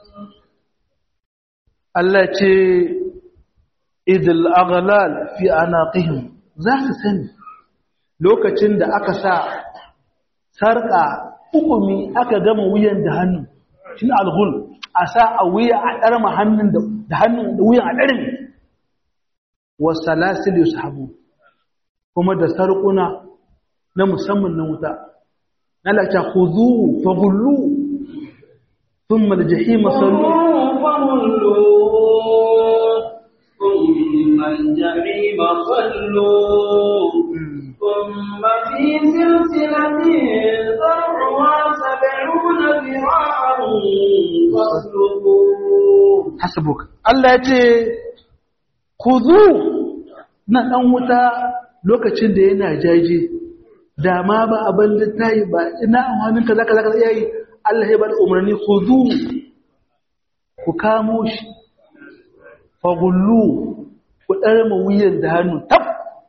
B: Allah ce idil aghlal fi anaqihim za su sani lokacin da aka sa sarka hukumi aka gama wuyan da hannu shi alghul a sa a wuya a ɗarma hannun da hannun da wuyan a ɗarmi wasalasil yushabu kuma da sarƙuna na musamman na wuta na lata khudhu faghullu thumma al-jahima sallu
A: ثم الجحيم صلوا ثم في سلسلة ذرعها سبعون ذراعا فاسلكوه
B: hasbuk Allah ya ce khudhu na dan wuta lokacin da yana jaje da ma ba abin da tayi ba ina amfanin kaza kaza kaza yayi Allah ya bada umarni khudhu ku kamo shi fagullu ku ɗarma wuyan da hannu tab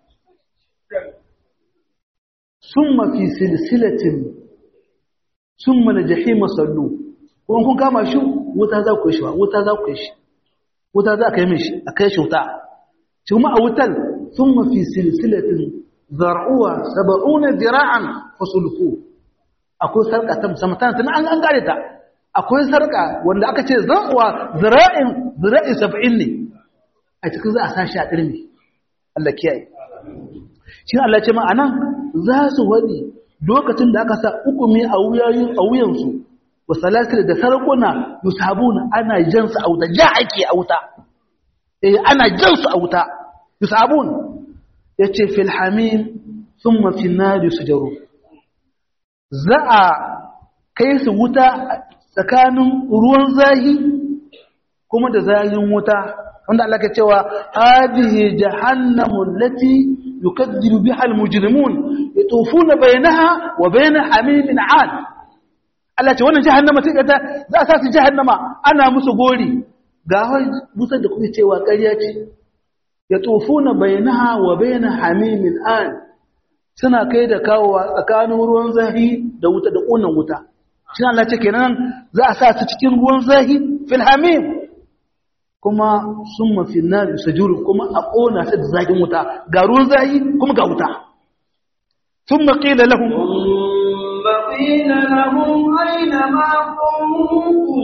B: sun mafi silsilatin sun mana jahima sallu kuma kun kama shi wuta za ku yi shi ba wuta za ku yi shi wuta za ka yi mishi a kai shi wuta shi kuma a wutan sun mafi silsilatin zar'uwa saba'una dira'an fasulfu akwai sarƙa ta musamman tana tana an gane ta akwai sarƙa wanda aka ce zar'uwa zira'in zira'i saba'in ne a cikin za a sashi a ɗirmi Allah kiyaye shi Allah ce ma'anan za su waɗi lokacin da aka sa ukumi a wuyansu wa salatir da sarakuna yusabuna ana jan su a wuta ja ake a wuta eh ana jan su a wuta yusabun yace fil hamim thumma fil nar yusjaru za a kai su wuta tsakanin ruwan zahi kuma da zahin wuta wanda Allah ke cewa hadihi jahannamu allati yukaddiru biha almujrimun yatufuna bainaha wa bain hamimin 'ad Allah ce wannan jahannama sai ta za a sa su jahannama ana musu gori ga musa da kuke cewa ƙarya ce yatufuna bainaha wa bain hamimin 'ad suna kai da kawowa tsakanin ruwan zahi da wuta da ƙunan wuta shi Allah ce kenan za a sa su cikin ruwan zahi fil hamim kuma sun mafi na sajuru kuma a ƙona ta da zagin wuta ga ruwan zahi kuma ga wuta sun maƙila lahun
A: ثم وقيل لهم أين ما كنتم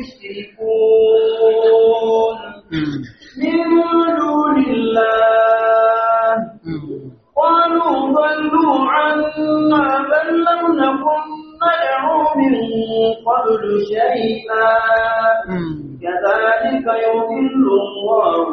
A: تشركون من دون الله قالوا ضلوا عنا بل لم نكن ندعو من قبل شيئا كذلك يضل الله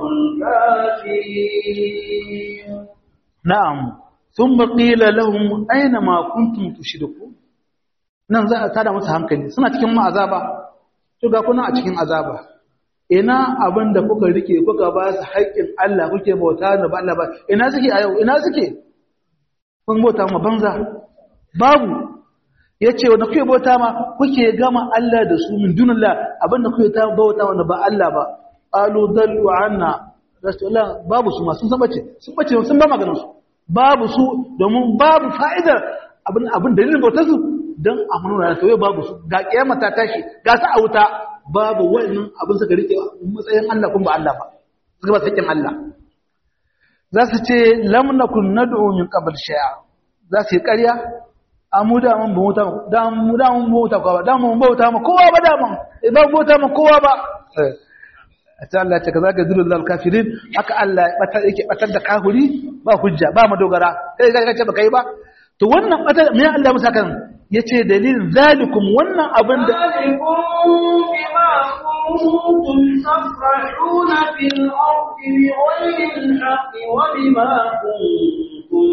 A: الكافرين
B: na'am thumma qila lahum aina ma kuntum tushrikun nan za a tada musu hankali suna cikin ma'azaba to ga kuna a cikin azaba ina abin da kuka rike kuka ba su haƙƙin Allah kuke bauta da ba Allah ba ina suke a yau ina suke kun bauta ma banza babu yace wanda kuke bauta ma kuke gama Allah da su min dunillah abin da kuke ta bauta wanda ba Allah ba qalu dallu anna rasulullah babu su ma sun san bace sun bace sun ba maganar su babu su domin babu fa'idar abin abin dalilin bautar su dan a manuna da kawai babu su ga kiyama ta tashi ga su a wuta babu wannan abin suka rike matsayin Allah kuma ba Allah ba suka ba sakin Allah za su ce lam nakun nad'u min qabl shay'a za su yi ƙarya amu da mun bauta da mu da mun bauta kowa da mun bauta ma kowa ba da mun ba bauta ma kowa ba ta Allah ce kaza ga zulul kafirin haka Allah ya batar yake batar da kafiri ba hujja ba madogara kai ga ce baka yi ba to wannan batar me Allah musa kan yace dalilin zalikum wannan abin da
A: ذلكم بما كنتم تفرحون في الأرض بغير الحق وبما كنتم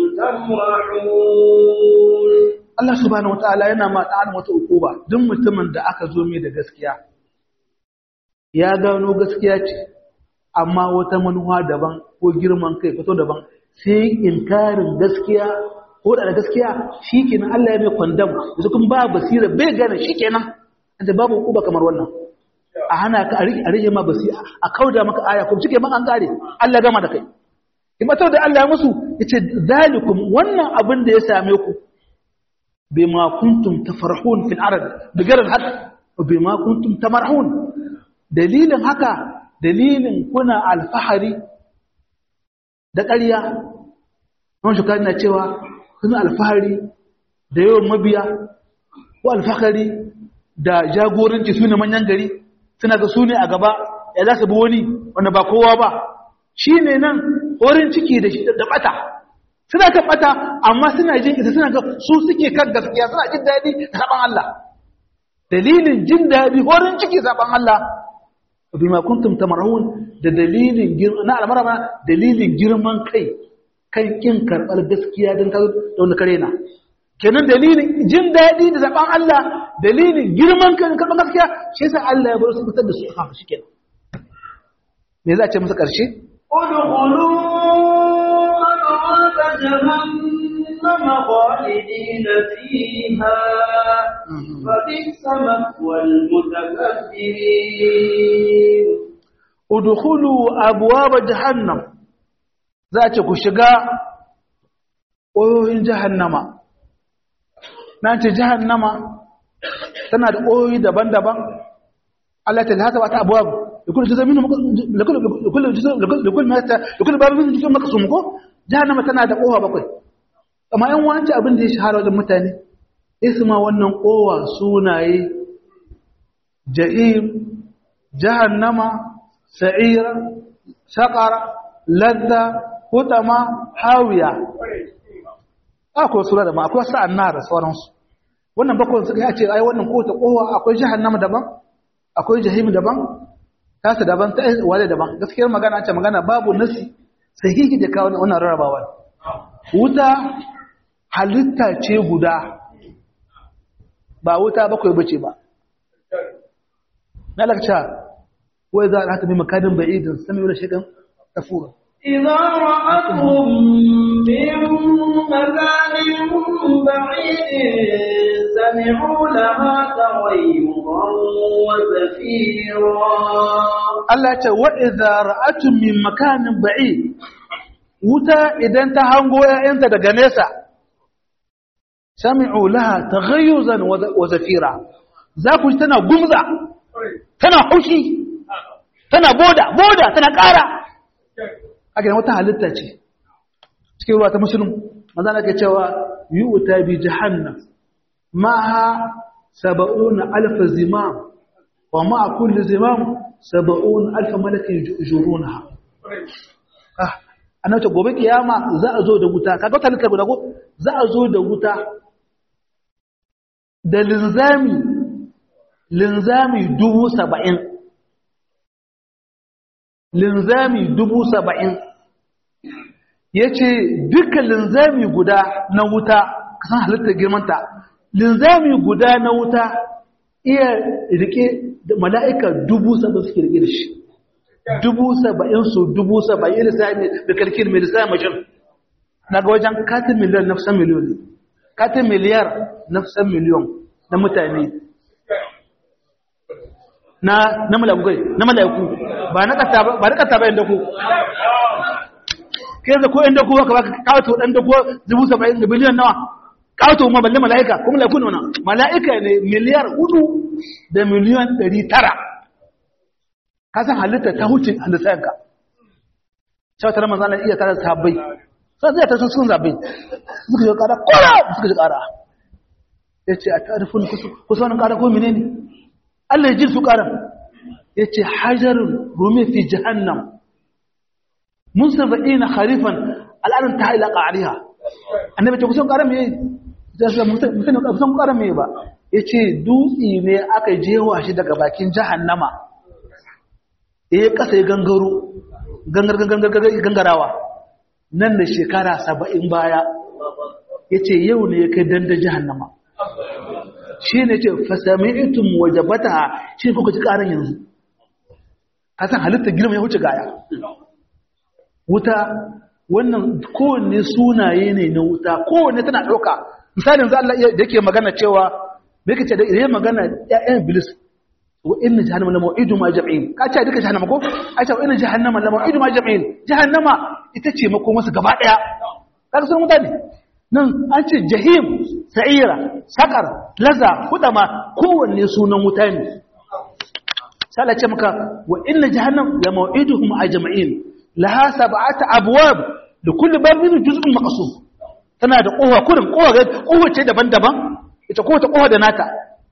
A: تمرحون
B: Allah subhanahu wataala yana ma ta'ala wata ukuba duk mutumin da aka zo mai da gaskiya ya gano gaskiya ce amma wata manuwa daban ko girman kai fito daban sai inkarin gaskiya ko da gaskiya shikenan Allah ya mai kwandam yanzu kun ba basira bai gane shikenan da babu ukuba kamar wannan a hana ka a rike ma basira a kauda maka aya kuma cike man an kare Allah gama da kai in ba da Allah ya musu yace zalikum wannan abin da ya same ku bima kuntum tafarhun fil ard bigar al bima kuntum tamarhun dalilin haka dalilin kuna alfahari da ƙarya wani shukari na cewa kuna alfahari da yawan mabiya ko alfahari da jagoranci su ne manyan gari suna ga su ne a gaba ya za su bi wani wanda ba kowa ba shi ne nan horin ciki da bata suna kan bata amma suna jin ita suna ga su suke kan gaskiya suna jin daɗi da saban Allah dalilin jin daɗi horin ciki saban Allah bima kuntum tamarhun da dalilin na almarama dalilin girman kai kan kin karɓar gaskiya don kazo da wani kare na kenan dalilin jin daɗi da zaɓen Allah dalilin girman kai karɓar gaskiya shi yasa Allah ya bar su fitar da su a kafa shikenan me za a ce musu ƙarshe
A: ادخلوا أبواب جهنم خالدين فيها فبئس مثوى المتكبرين
B: udkhulu abwaab jahannam za ce ku shiga ƙoyoyin jahannama na ce jahannama tana da ƙoyoyi daban-daban Allah ta lata wata abwaab likul juz'in minhum likul likul juz'in likul mata likul babin minhum juz'un maqsum ko jahannama tana da ƙowa bakwai amma yan wanci abin da ya shahara wajen mutane isma wannan ƙowa sunaye ja'im jahannama sa'ira saƙara ladda hutama hawiya akwai sura da ma akwai sa'an na da sauransu wannan bakwai suka yi ce ai wannan kota kowa akwai jahannama daban akwai jahim daban tasa daban ta wale daban gaskiyar magana ce magana babu nasi sahihi da kawo wannan rarrabawa wuta halitta ce guda ba wuta bakwai bace ba na lakca وإذا رأت من مكان بعيد سمعوا له شيئا كفورا
A: إذا رأتهم من مكان بعيد سمعوا لها تغيظا وزفيرا
B: Allah ce wa idza ra'atun min makanin ba'id wuta idan ta hango 'ya'yanta daga nesa sami'u laha taghayyuzan wa zafira za ku ji tana gumza tana haushi tana boda boda tana ƙara a gidan wata halitta ce cikin ruwa ta musulun maza na ke cewa yi wuta bi jahannam ma'a saba'una alfa zimam wa ma'a kulli zimam saba'una alfa malakin juruna ah annabi gobe kiyama za a zo da wuta kaga wata lika guda ko za a zo da wuta da linzami linzami dubu saba'in linzami dubu saba'in ya ce duka linzami guda na wuta kasan halittar girmanta linzami guda na wuta iya rike da mala'ika dubu saba'in suke rike da shi dubu saba'in su dubu saba'in lissafi da kalkin mai lissafi mashin na ga wajen katin miliyan na kusan miliyon ne katin miliyar na kusan miliyon na mutane na na mala'iku na mala'iku ba na kasa ba na kasa ba inda ku kai da ko inda ku ka baka kawo dan da ko dubu saba'in da biliyan nawa kawo ma balle mala'ika ko mala'iku ne wannan mala'ika ne miliyar hudu da miliyan ɗari tara ka san halitta ta huce halittar ka shawatar manzo Allah iya tare da sahabbai sai zai ta sun sun zabe suka ji kara kora suka ji kara yace a tarifin kusa wannan kara ko menene Allah ya ji su kara yace hajarun rumi fi jahannam munsabina kharifan al'adun ta ila qariha annabi ce kusan kara me sai mutum kusan kara me ba yace dutsi ne aka jewa shi daga bakin jahannama eh kasa ya gangaro gangar gangar gangarawa nan da shekara saba'in baya ya ce yau ne ya kai danda jihannama shi ne ce fasami'itun wajabata shi ne kuka ci ƙaran yanzu kasan halittar girma ya wuce gaya wuta wannan kowanne sunaye ne na wuta kowanne tana ɗauka misalin za Allah da yake magana cewa me yake ce da yake magana ƴaƴan bilis wa inna jahannama la maw'idu ma jam'in ka ce duka jahannama ko a ce wa inna jahannama la maw'idu ma jam'in jahannama ita ce mako masa gaba daya kaga sun mutane nan an ce jahim sa'ira sakar laza hudama kowanne sunan wuta ne sai Allah ce maka wa inna jahannam la maw'iduhum ajma'in laha sab'atu abwab da kullu babin juz'un maqsum tana da kowa kurin kowa kowa ce daban-daban ita kowace kowa da nata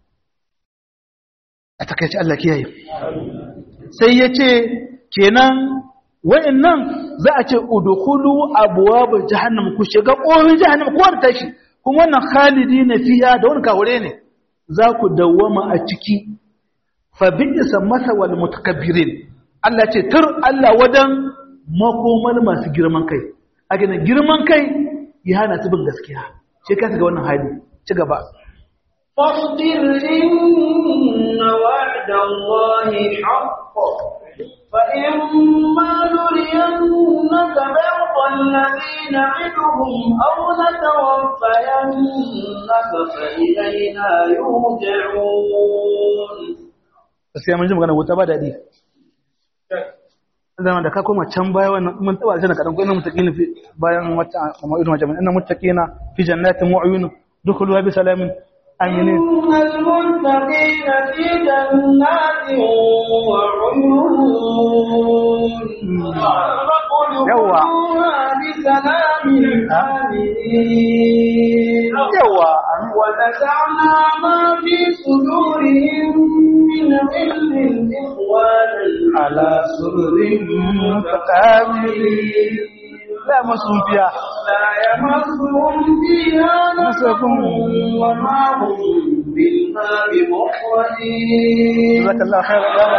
B: a takaici Allah kiyaye sai ya ce kenan wa'annan za a ce udkhulu abwaab jahannam ku shiga ƙorin jahannam ko da tashi kuma wannan khalidi na fiya da wani kawure ne za ku dawwama a ciki fa bi'sa masawal mutakabbirin Allah ce tur Allah wadan makomar masu girman kai a gina girman kai ya hana su bin gaskiya sai ka ga wannan hali ci gaba
A: فاصبر إن وعد الله حق فإما نرينك بعض الذي نعدهم أو نتوفينك فإلينا يرجعون
B: sai mun ji magana wuta ba daɗi zama da ka koma can baya wannan mun taba aljanna kadan ko ina mutaqina fi bayan wata amma irin wajen ina mutaqina fi jannatin mu'yun dukhuluha bi salamin aminin
A: إن المتقين في جنات وعيون
B: يوا.
A: ادخلوها بسلام آمنين
B: yawa
A: ونزعنا ما في صدورهم من غل إخوانا
B: ala surrin mutaqabilin la masunfiya
A: لا يمسهم فيها نصب وما هم منها بمخرجين
B: jazakallahu khairan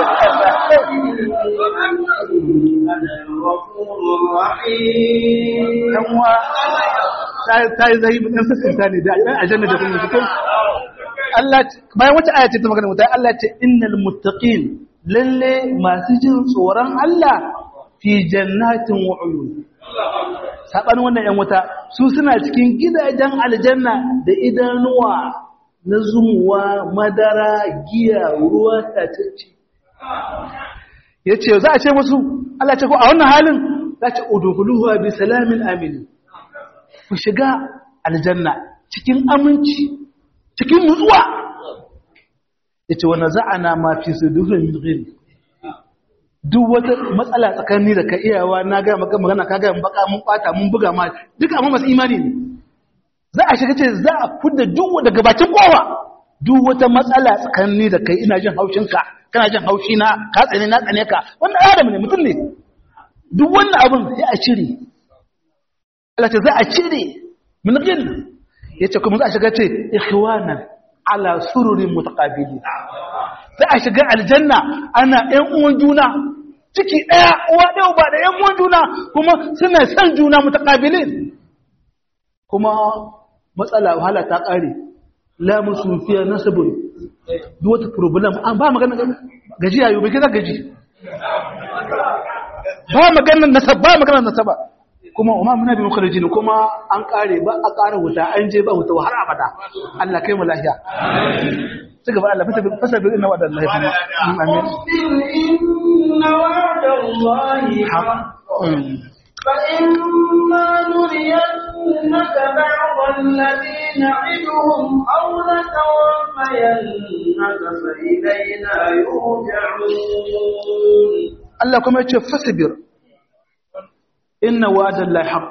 A: أنا الغفور الرحيم
B: dan uwa ta yi zahimi ɗan sassanta ne da ɗan aljanna da kuma cikin Allah bayan wata aya ce ta magana mutane Allah ce innal muttaqin lalle masu jin tsoron Allah fi jannatin wa uyun sabanin wannan yan wuta su suna cikin gidajen aljanna da idanuwa na zumuwa madara giya ruwa tatacce yace za a ce musu Allah ce ko a wannan halin za ce udkhuluha bi salamin amin ku shiga aljanna cikin aminci cikin nutsuwa yace wa naza'ana ma fi sudurin min ghil duk wata matsala tsakani da ka iyawa na ga maka magana ka ga baka mun kwata mun buga ma duka amma masu imani ne
C: za a shiga ce za a fudda duk daga bakin kowa duk wata matsala tsakanin da kai ina jin haushinka kana jin haushi na ka tsane na tsane ka wannan adam ne mutum ne duk wannan abin sai a cire Allah ce za a cire min gil yace kuma za a shiga ce ikhwanan ala sururin mutaqabilin za a shiga aljanna ana ƴan uwan juna ciki ɗaya uwa ɗaya ba da ƴan uwan juna kuma suna son juna mutaqabilin kuma matsala wahala ta ƙare la musu fiya nasabun duk wata problem an ba magana gajiya yau bai kai gaji ba maganar nasab ba maganar nasaba kuma umma muna bi mukhallijin kuma an kare ba a kare wuta an je ba wuta har abada Allah kai mu lafiya ci gaba Allah fasa fasa bi inna wa'da Allah kuma amin
A: إن وعد الله حق فإما نرينك بعض الذي نعدهم أو نتوفينك فإلينا يرجعون
C: Allah kuma ya ce fasbir inna wa'da Allah haqq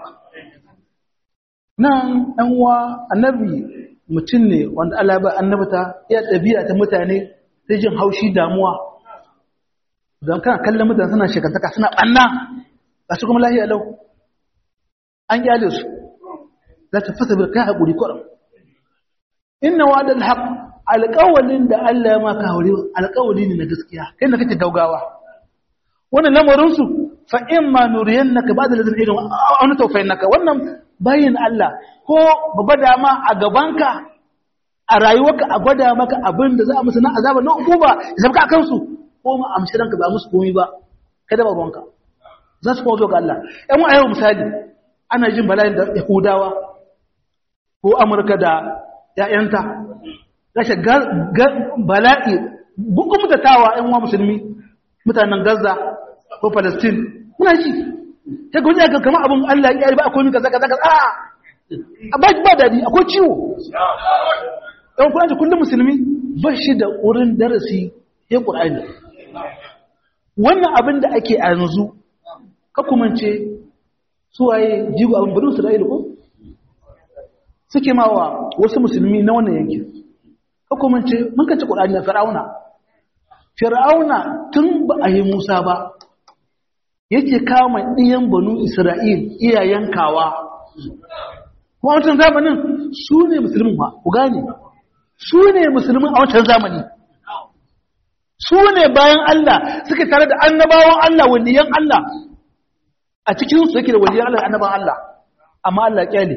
C: nan ɗan uwa annabi mutum ne wanda Allah ba annabta ya ɗabi'a ta mutane sai jin haushi damuwa don kana kallon mutane suna shekantaka suna ɓanna ga su kuma lahiya lau an kyale su za ta fasa bai kai haƙuri kwaram inna wa da alhaq alƙawalin da Allah ya maka haure alƙawali ne na gaskiya kai na kake gaugawa wannan lamarinsu fa in ma nuriyannaka ba'da ladin irin aw na tawfaynaka wannan bayin Allah ko babba dama a gabanka a rayuwarka a gwada maka abin da za a musu na azaba na hukuma ya zabka akan su ko ma amshi ranka ba musu komai ba kada ba ruwanka za su kawo ga Allah ‘yan wa yau misali ana jin bala'in da yahudawa ko amurka da ‘ya'yanta rashin bala'i bugun mutatawa ‘yan wa musulmi mutanen gaza ko palestine muna ji ta ga wajen kama abin Allah ya yi ba akwai mika zaka zaka a ba ba daɗi akwai ciwo ‘yan kuna ji kullum musulmi ba shi da wurin darasi ya ƙur'ani wannan abin da ake a yanzu kakumance suwaye jigo abin bari isra'ila ko suke ma wa wasu musulmi na wannan yankin kakumance mun kanci ƙudani a fir'auna fir'auna tun ba a yi musa ba yake kama ɗiyan banu isra'il iyayen kawa kuma wancan zamanin su ne musulmin ba ku gane su ne musulmin a wancan zamani su ne bayan Allah suke tare da annabawan Allah waliyan Allah a cikinsu yake da waliyan Allah annaban Allah amma Allah kyale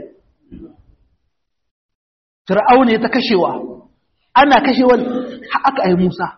C: Fir'auna ya ta kashewa ana kashewa aka ai Musa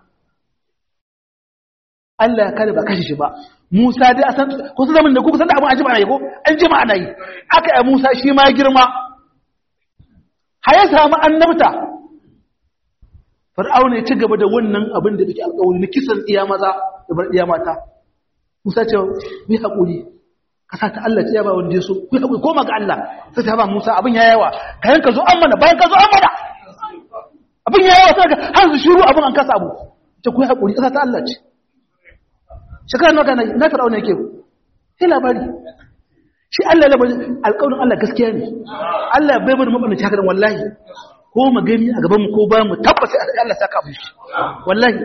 C: Allah ya kare ba kashe shi ba Musa dai a san ko su zaman da ku san da abin ajima ana yi ko an jima ana yi aka ai Musa shi ma ya girma har ya samu annabta Fir'auna ya ci gaba da wannan abin da yake alƙawari na kisan iya maza da bar iya mata Musa ce bi haƙuri kasa ta Allah ce ya ba wanda ya so ku haƙuri koma ga Allah sai ta ba Musa abin ya yawa kayan ka zo an mana bayan ka zo an mana abin ya yawa sai ka har su shiru abin an kasa abu ce ku haƙuri kasa ta Allah ce shekara nawa kana na Fir'auna yake sai labari shi Allah labari alƙawarin Allah gaskiya ne Allah bai bari mabana haka wallahi ko magani a gaban mu ko bayan mu tabbata Allah saka mu shi wallahi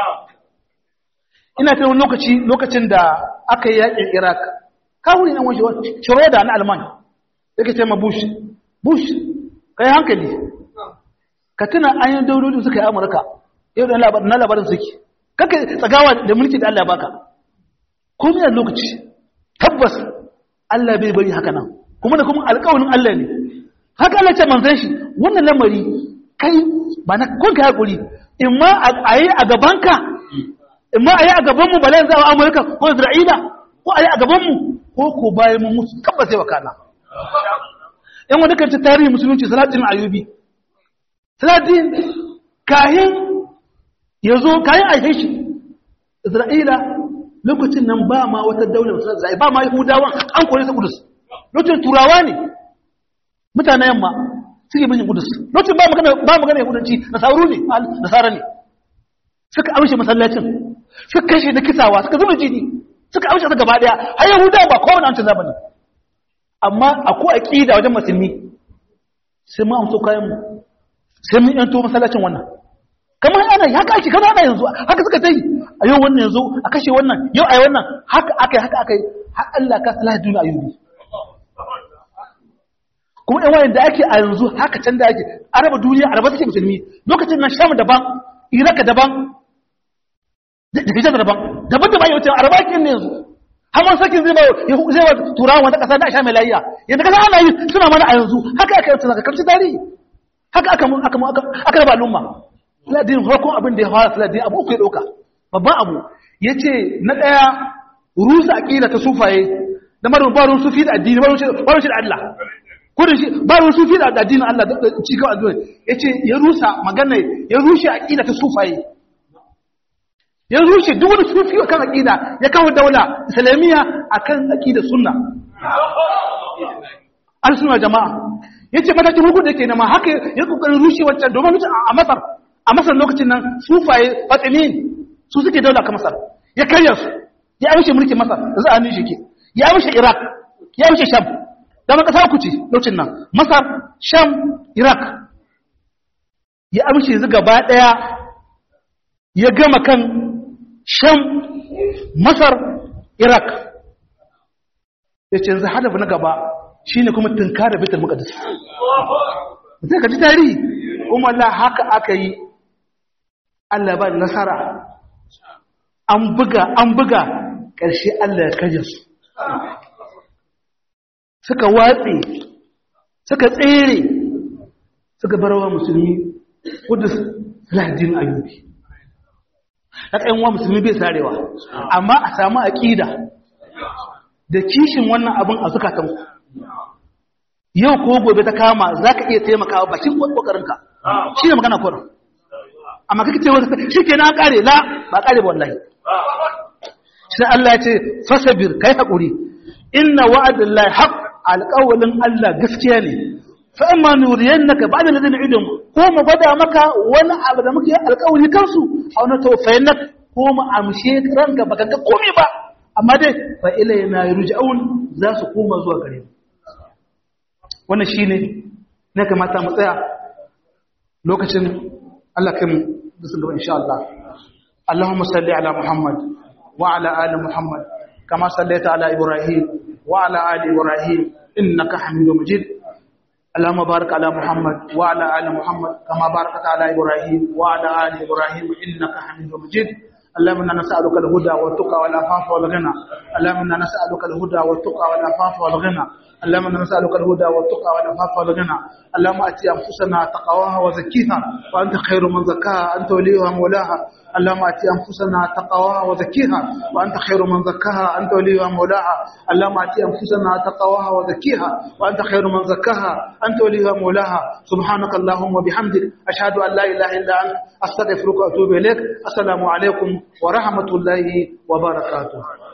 C: ina ta wani lokaci lokacin da aka yi yakin Iraq kawuri nan wani Schroeder na Alman yake ce ma Bush Bush kai hankali ka tuna an yi daulolin suka yi Amurka yau da labarin na labarin suke kaka tsagawa da mulki da Allah ya baka komai a lokaci tabbas Allah bai bari haka nan kuma da kuma alƙawarin Allah ne haka Allah ce manzan shi wannan lamari kai ba na kun kai hakuri in ma a yi a gabanka in ma a yi a gabanmu bala yanzu a Amurka ko Isra'ila ko a yi a gabanmu ko ko bayan mu musu tabbas sai wakana yan wanda kan ci tarihi musulunci salatin ayubi salatin kahin ya zo kayan aike shi isra'ila lokacin nan ba ma wata daular zai ba ma yahudawan an kore su kudus lokacin turawa ne mutanen yamma suke bin kudus lokacin ba magana ba magana yahudanci nasaru ne nasara ne suka amshe masallacin suka kashe da kisawa suka zuba jini suka amshe su gaba daya har yahudawa ba kowane wancan zamani amma akwai aqida wajen musulmi sai mu amso kayan mu sai mun yanto masallacin wannan kamar ana haka ake kamar ana yanzu haka suka ta yi a yau wannan yanzu a kashe wannan yau a yi wannan haka aka yi haka aka yi har Allah ka salaha duniya ayyubi kuma yan wayan da ake a yanzu haka can da ake araba duniya araba take musulmi lokacin nan sham daban iraka daban da hijar daban daban da bayan araba ake ne yanzu hamar sakin zai ba zai ba turawa wata kasa da sha mai layya yadda kasa ana yi suna mana a yanzu haka aka yi suna karshe tarihi haka aka aka aka raba al'umma Saladin farkon abin da ya fara Saladin abu uku ya ɗauka babban abu ya ce na ɗaya rusa aƙila ta sufaye da marin barin sufi da addini barin shi da Allah kudin shi barin sufi da addinin Allah da cikin addini ya ce ya rusa magana ya rushe aƙila ta sufaye ya rushe duk wani sufi kan aƙida ya kawo daula islamiyya akan aƙida sunna al-sunna jama'a yace matakin hukun da yake nema haka ya kokarin rushe wancan domin a Masar a Masar lokacin nan sufaye Fatimin su suke daula ka Masar ya karya su ya amshe mulkin Masar za a nishi ke ya amshe Iraq ya amshe Sham da maka sa ku ce lokacin nan Masar Sham Iraq ya amshe su gaba daya ya gama kan Sham Masar Iraq yace yanzu hadafi na gaba shine kuma tunkara Baitul Maqdis sai ka ji tarihi kuma Allah haka aka yi Allah ba nasara an buga an buga ƙarshe Allah ya kaje su suka watse suka tsere suka barawa musulmi kudus lahadin ayyubi na ɗayan wa musulmi bai sarewa amma a samu aƙida da kishin wannan abin a zukatanku yau ko gobe ta kama za ka iya taimakawa bakin ƙoƙarinka shi ne magana kwanan amma kake ce wata shi ke na ƙare la ba ƙare ba wallahi shi Allah ya ce fasabir kai haƙuri inna wa'adin lai haƙ alƙawalin Allah gaskiya ne fa amma nuriyan naka ba da ladin idon ko mu gwada maka wani abu da muke alƙawari kansu a wani taufayin nak ko mu amshe ranka baka ga komai ba amma dai fa ilayna yurja'un za su koma zuwa gare mu wannan shine ne kamata mu tsaya lokacin Allah kai mu da sun gaba insha Allah Allahumma salli ala Muhammad wa ala ali Muhammad kama sallaita ala Ibrahim wa ala ali Ibrahim innaka Hamidum Majid اللهم بارك على محمد وعلى ال محمد كما باركت على ابراهيم وعلى ال ابراهيم انك حميد مجيد اللهم انا نسالك الهدى والتقى والعفاف والغنى اللهم انا نسالك الهدى والتقى والعفاف والغنى اللهم انا نسالك الهدى والتقى والعفاف والغنى اللهم اتي انفسنا تقواها وزكيها وانت خير من زكاها انت وليها مولاها اللهم اتي انفسنا تقواها وزكيها وانت خير من زكاها انت وليها مولاها اللهم اتي انفسنا تقواها وزكيها وانت خير من زكاها انت وليها مولاها سبحانك اللهم وبحمدك اشهد ان لا اله الا انت استغفرك واتوب اليك السلام عليكم ورحمه الله وبركاته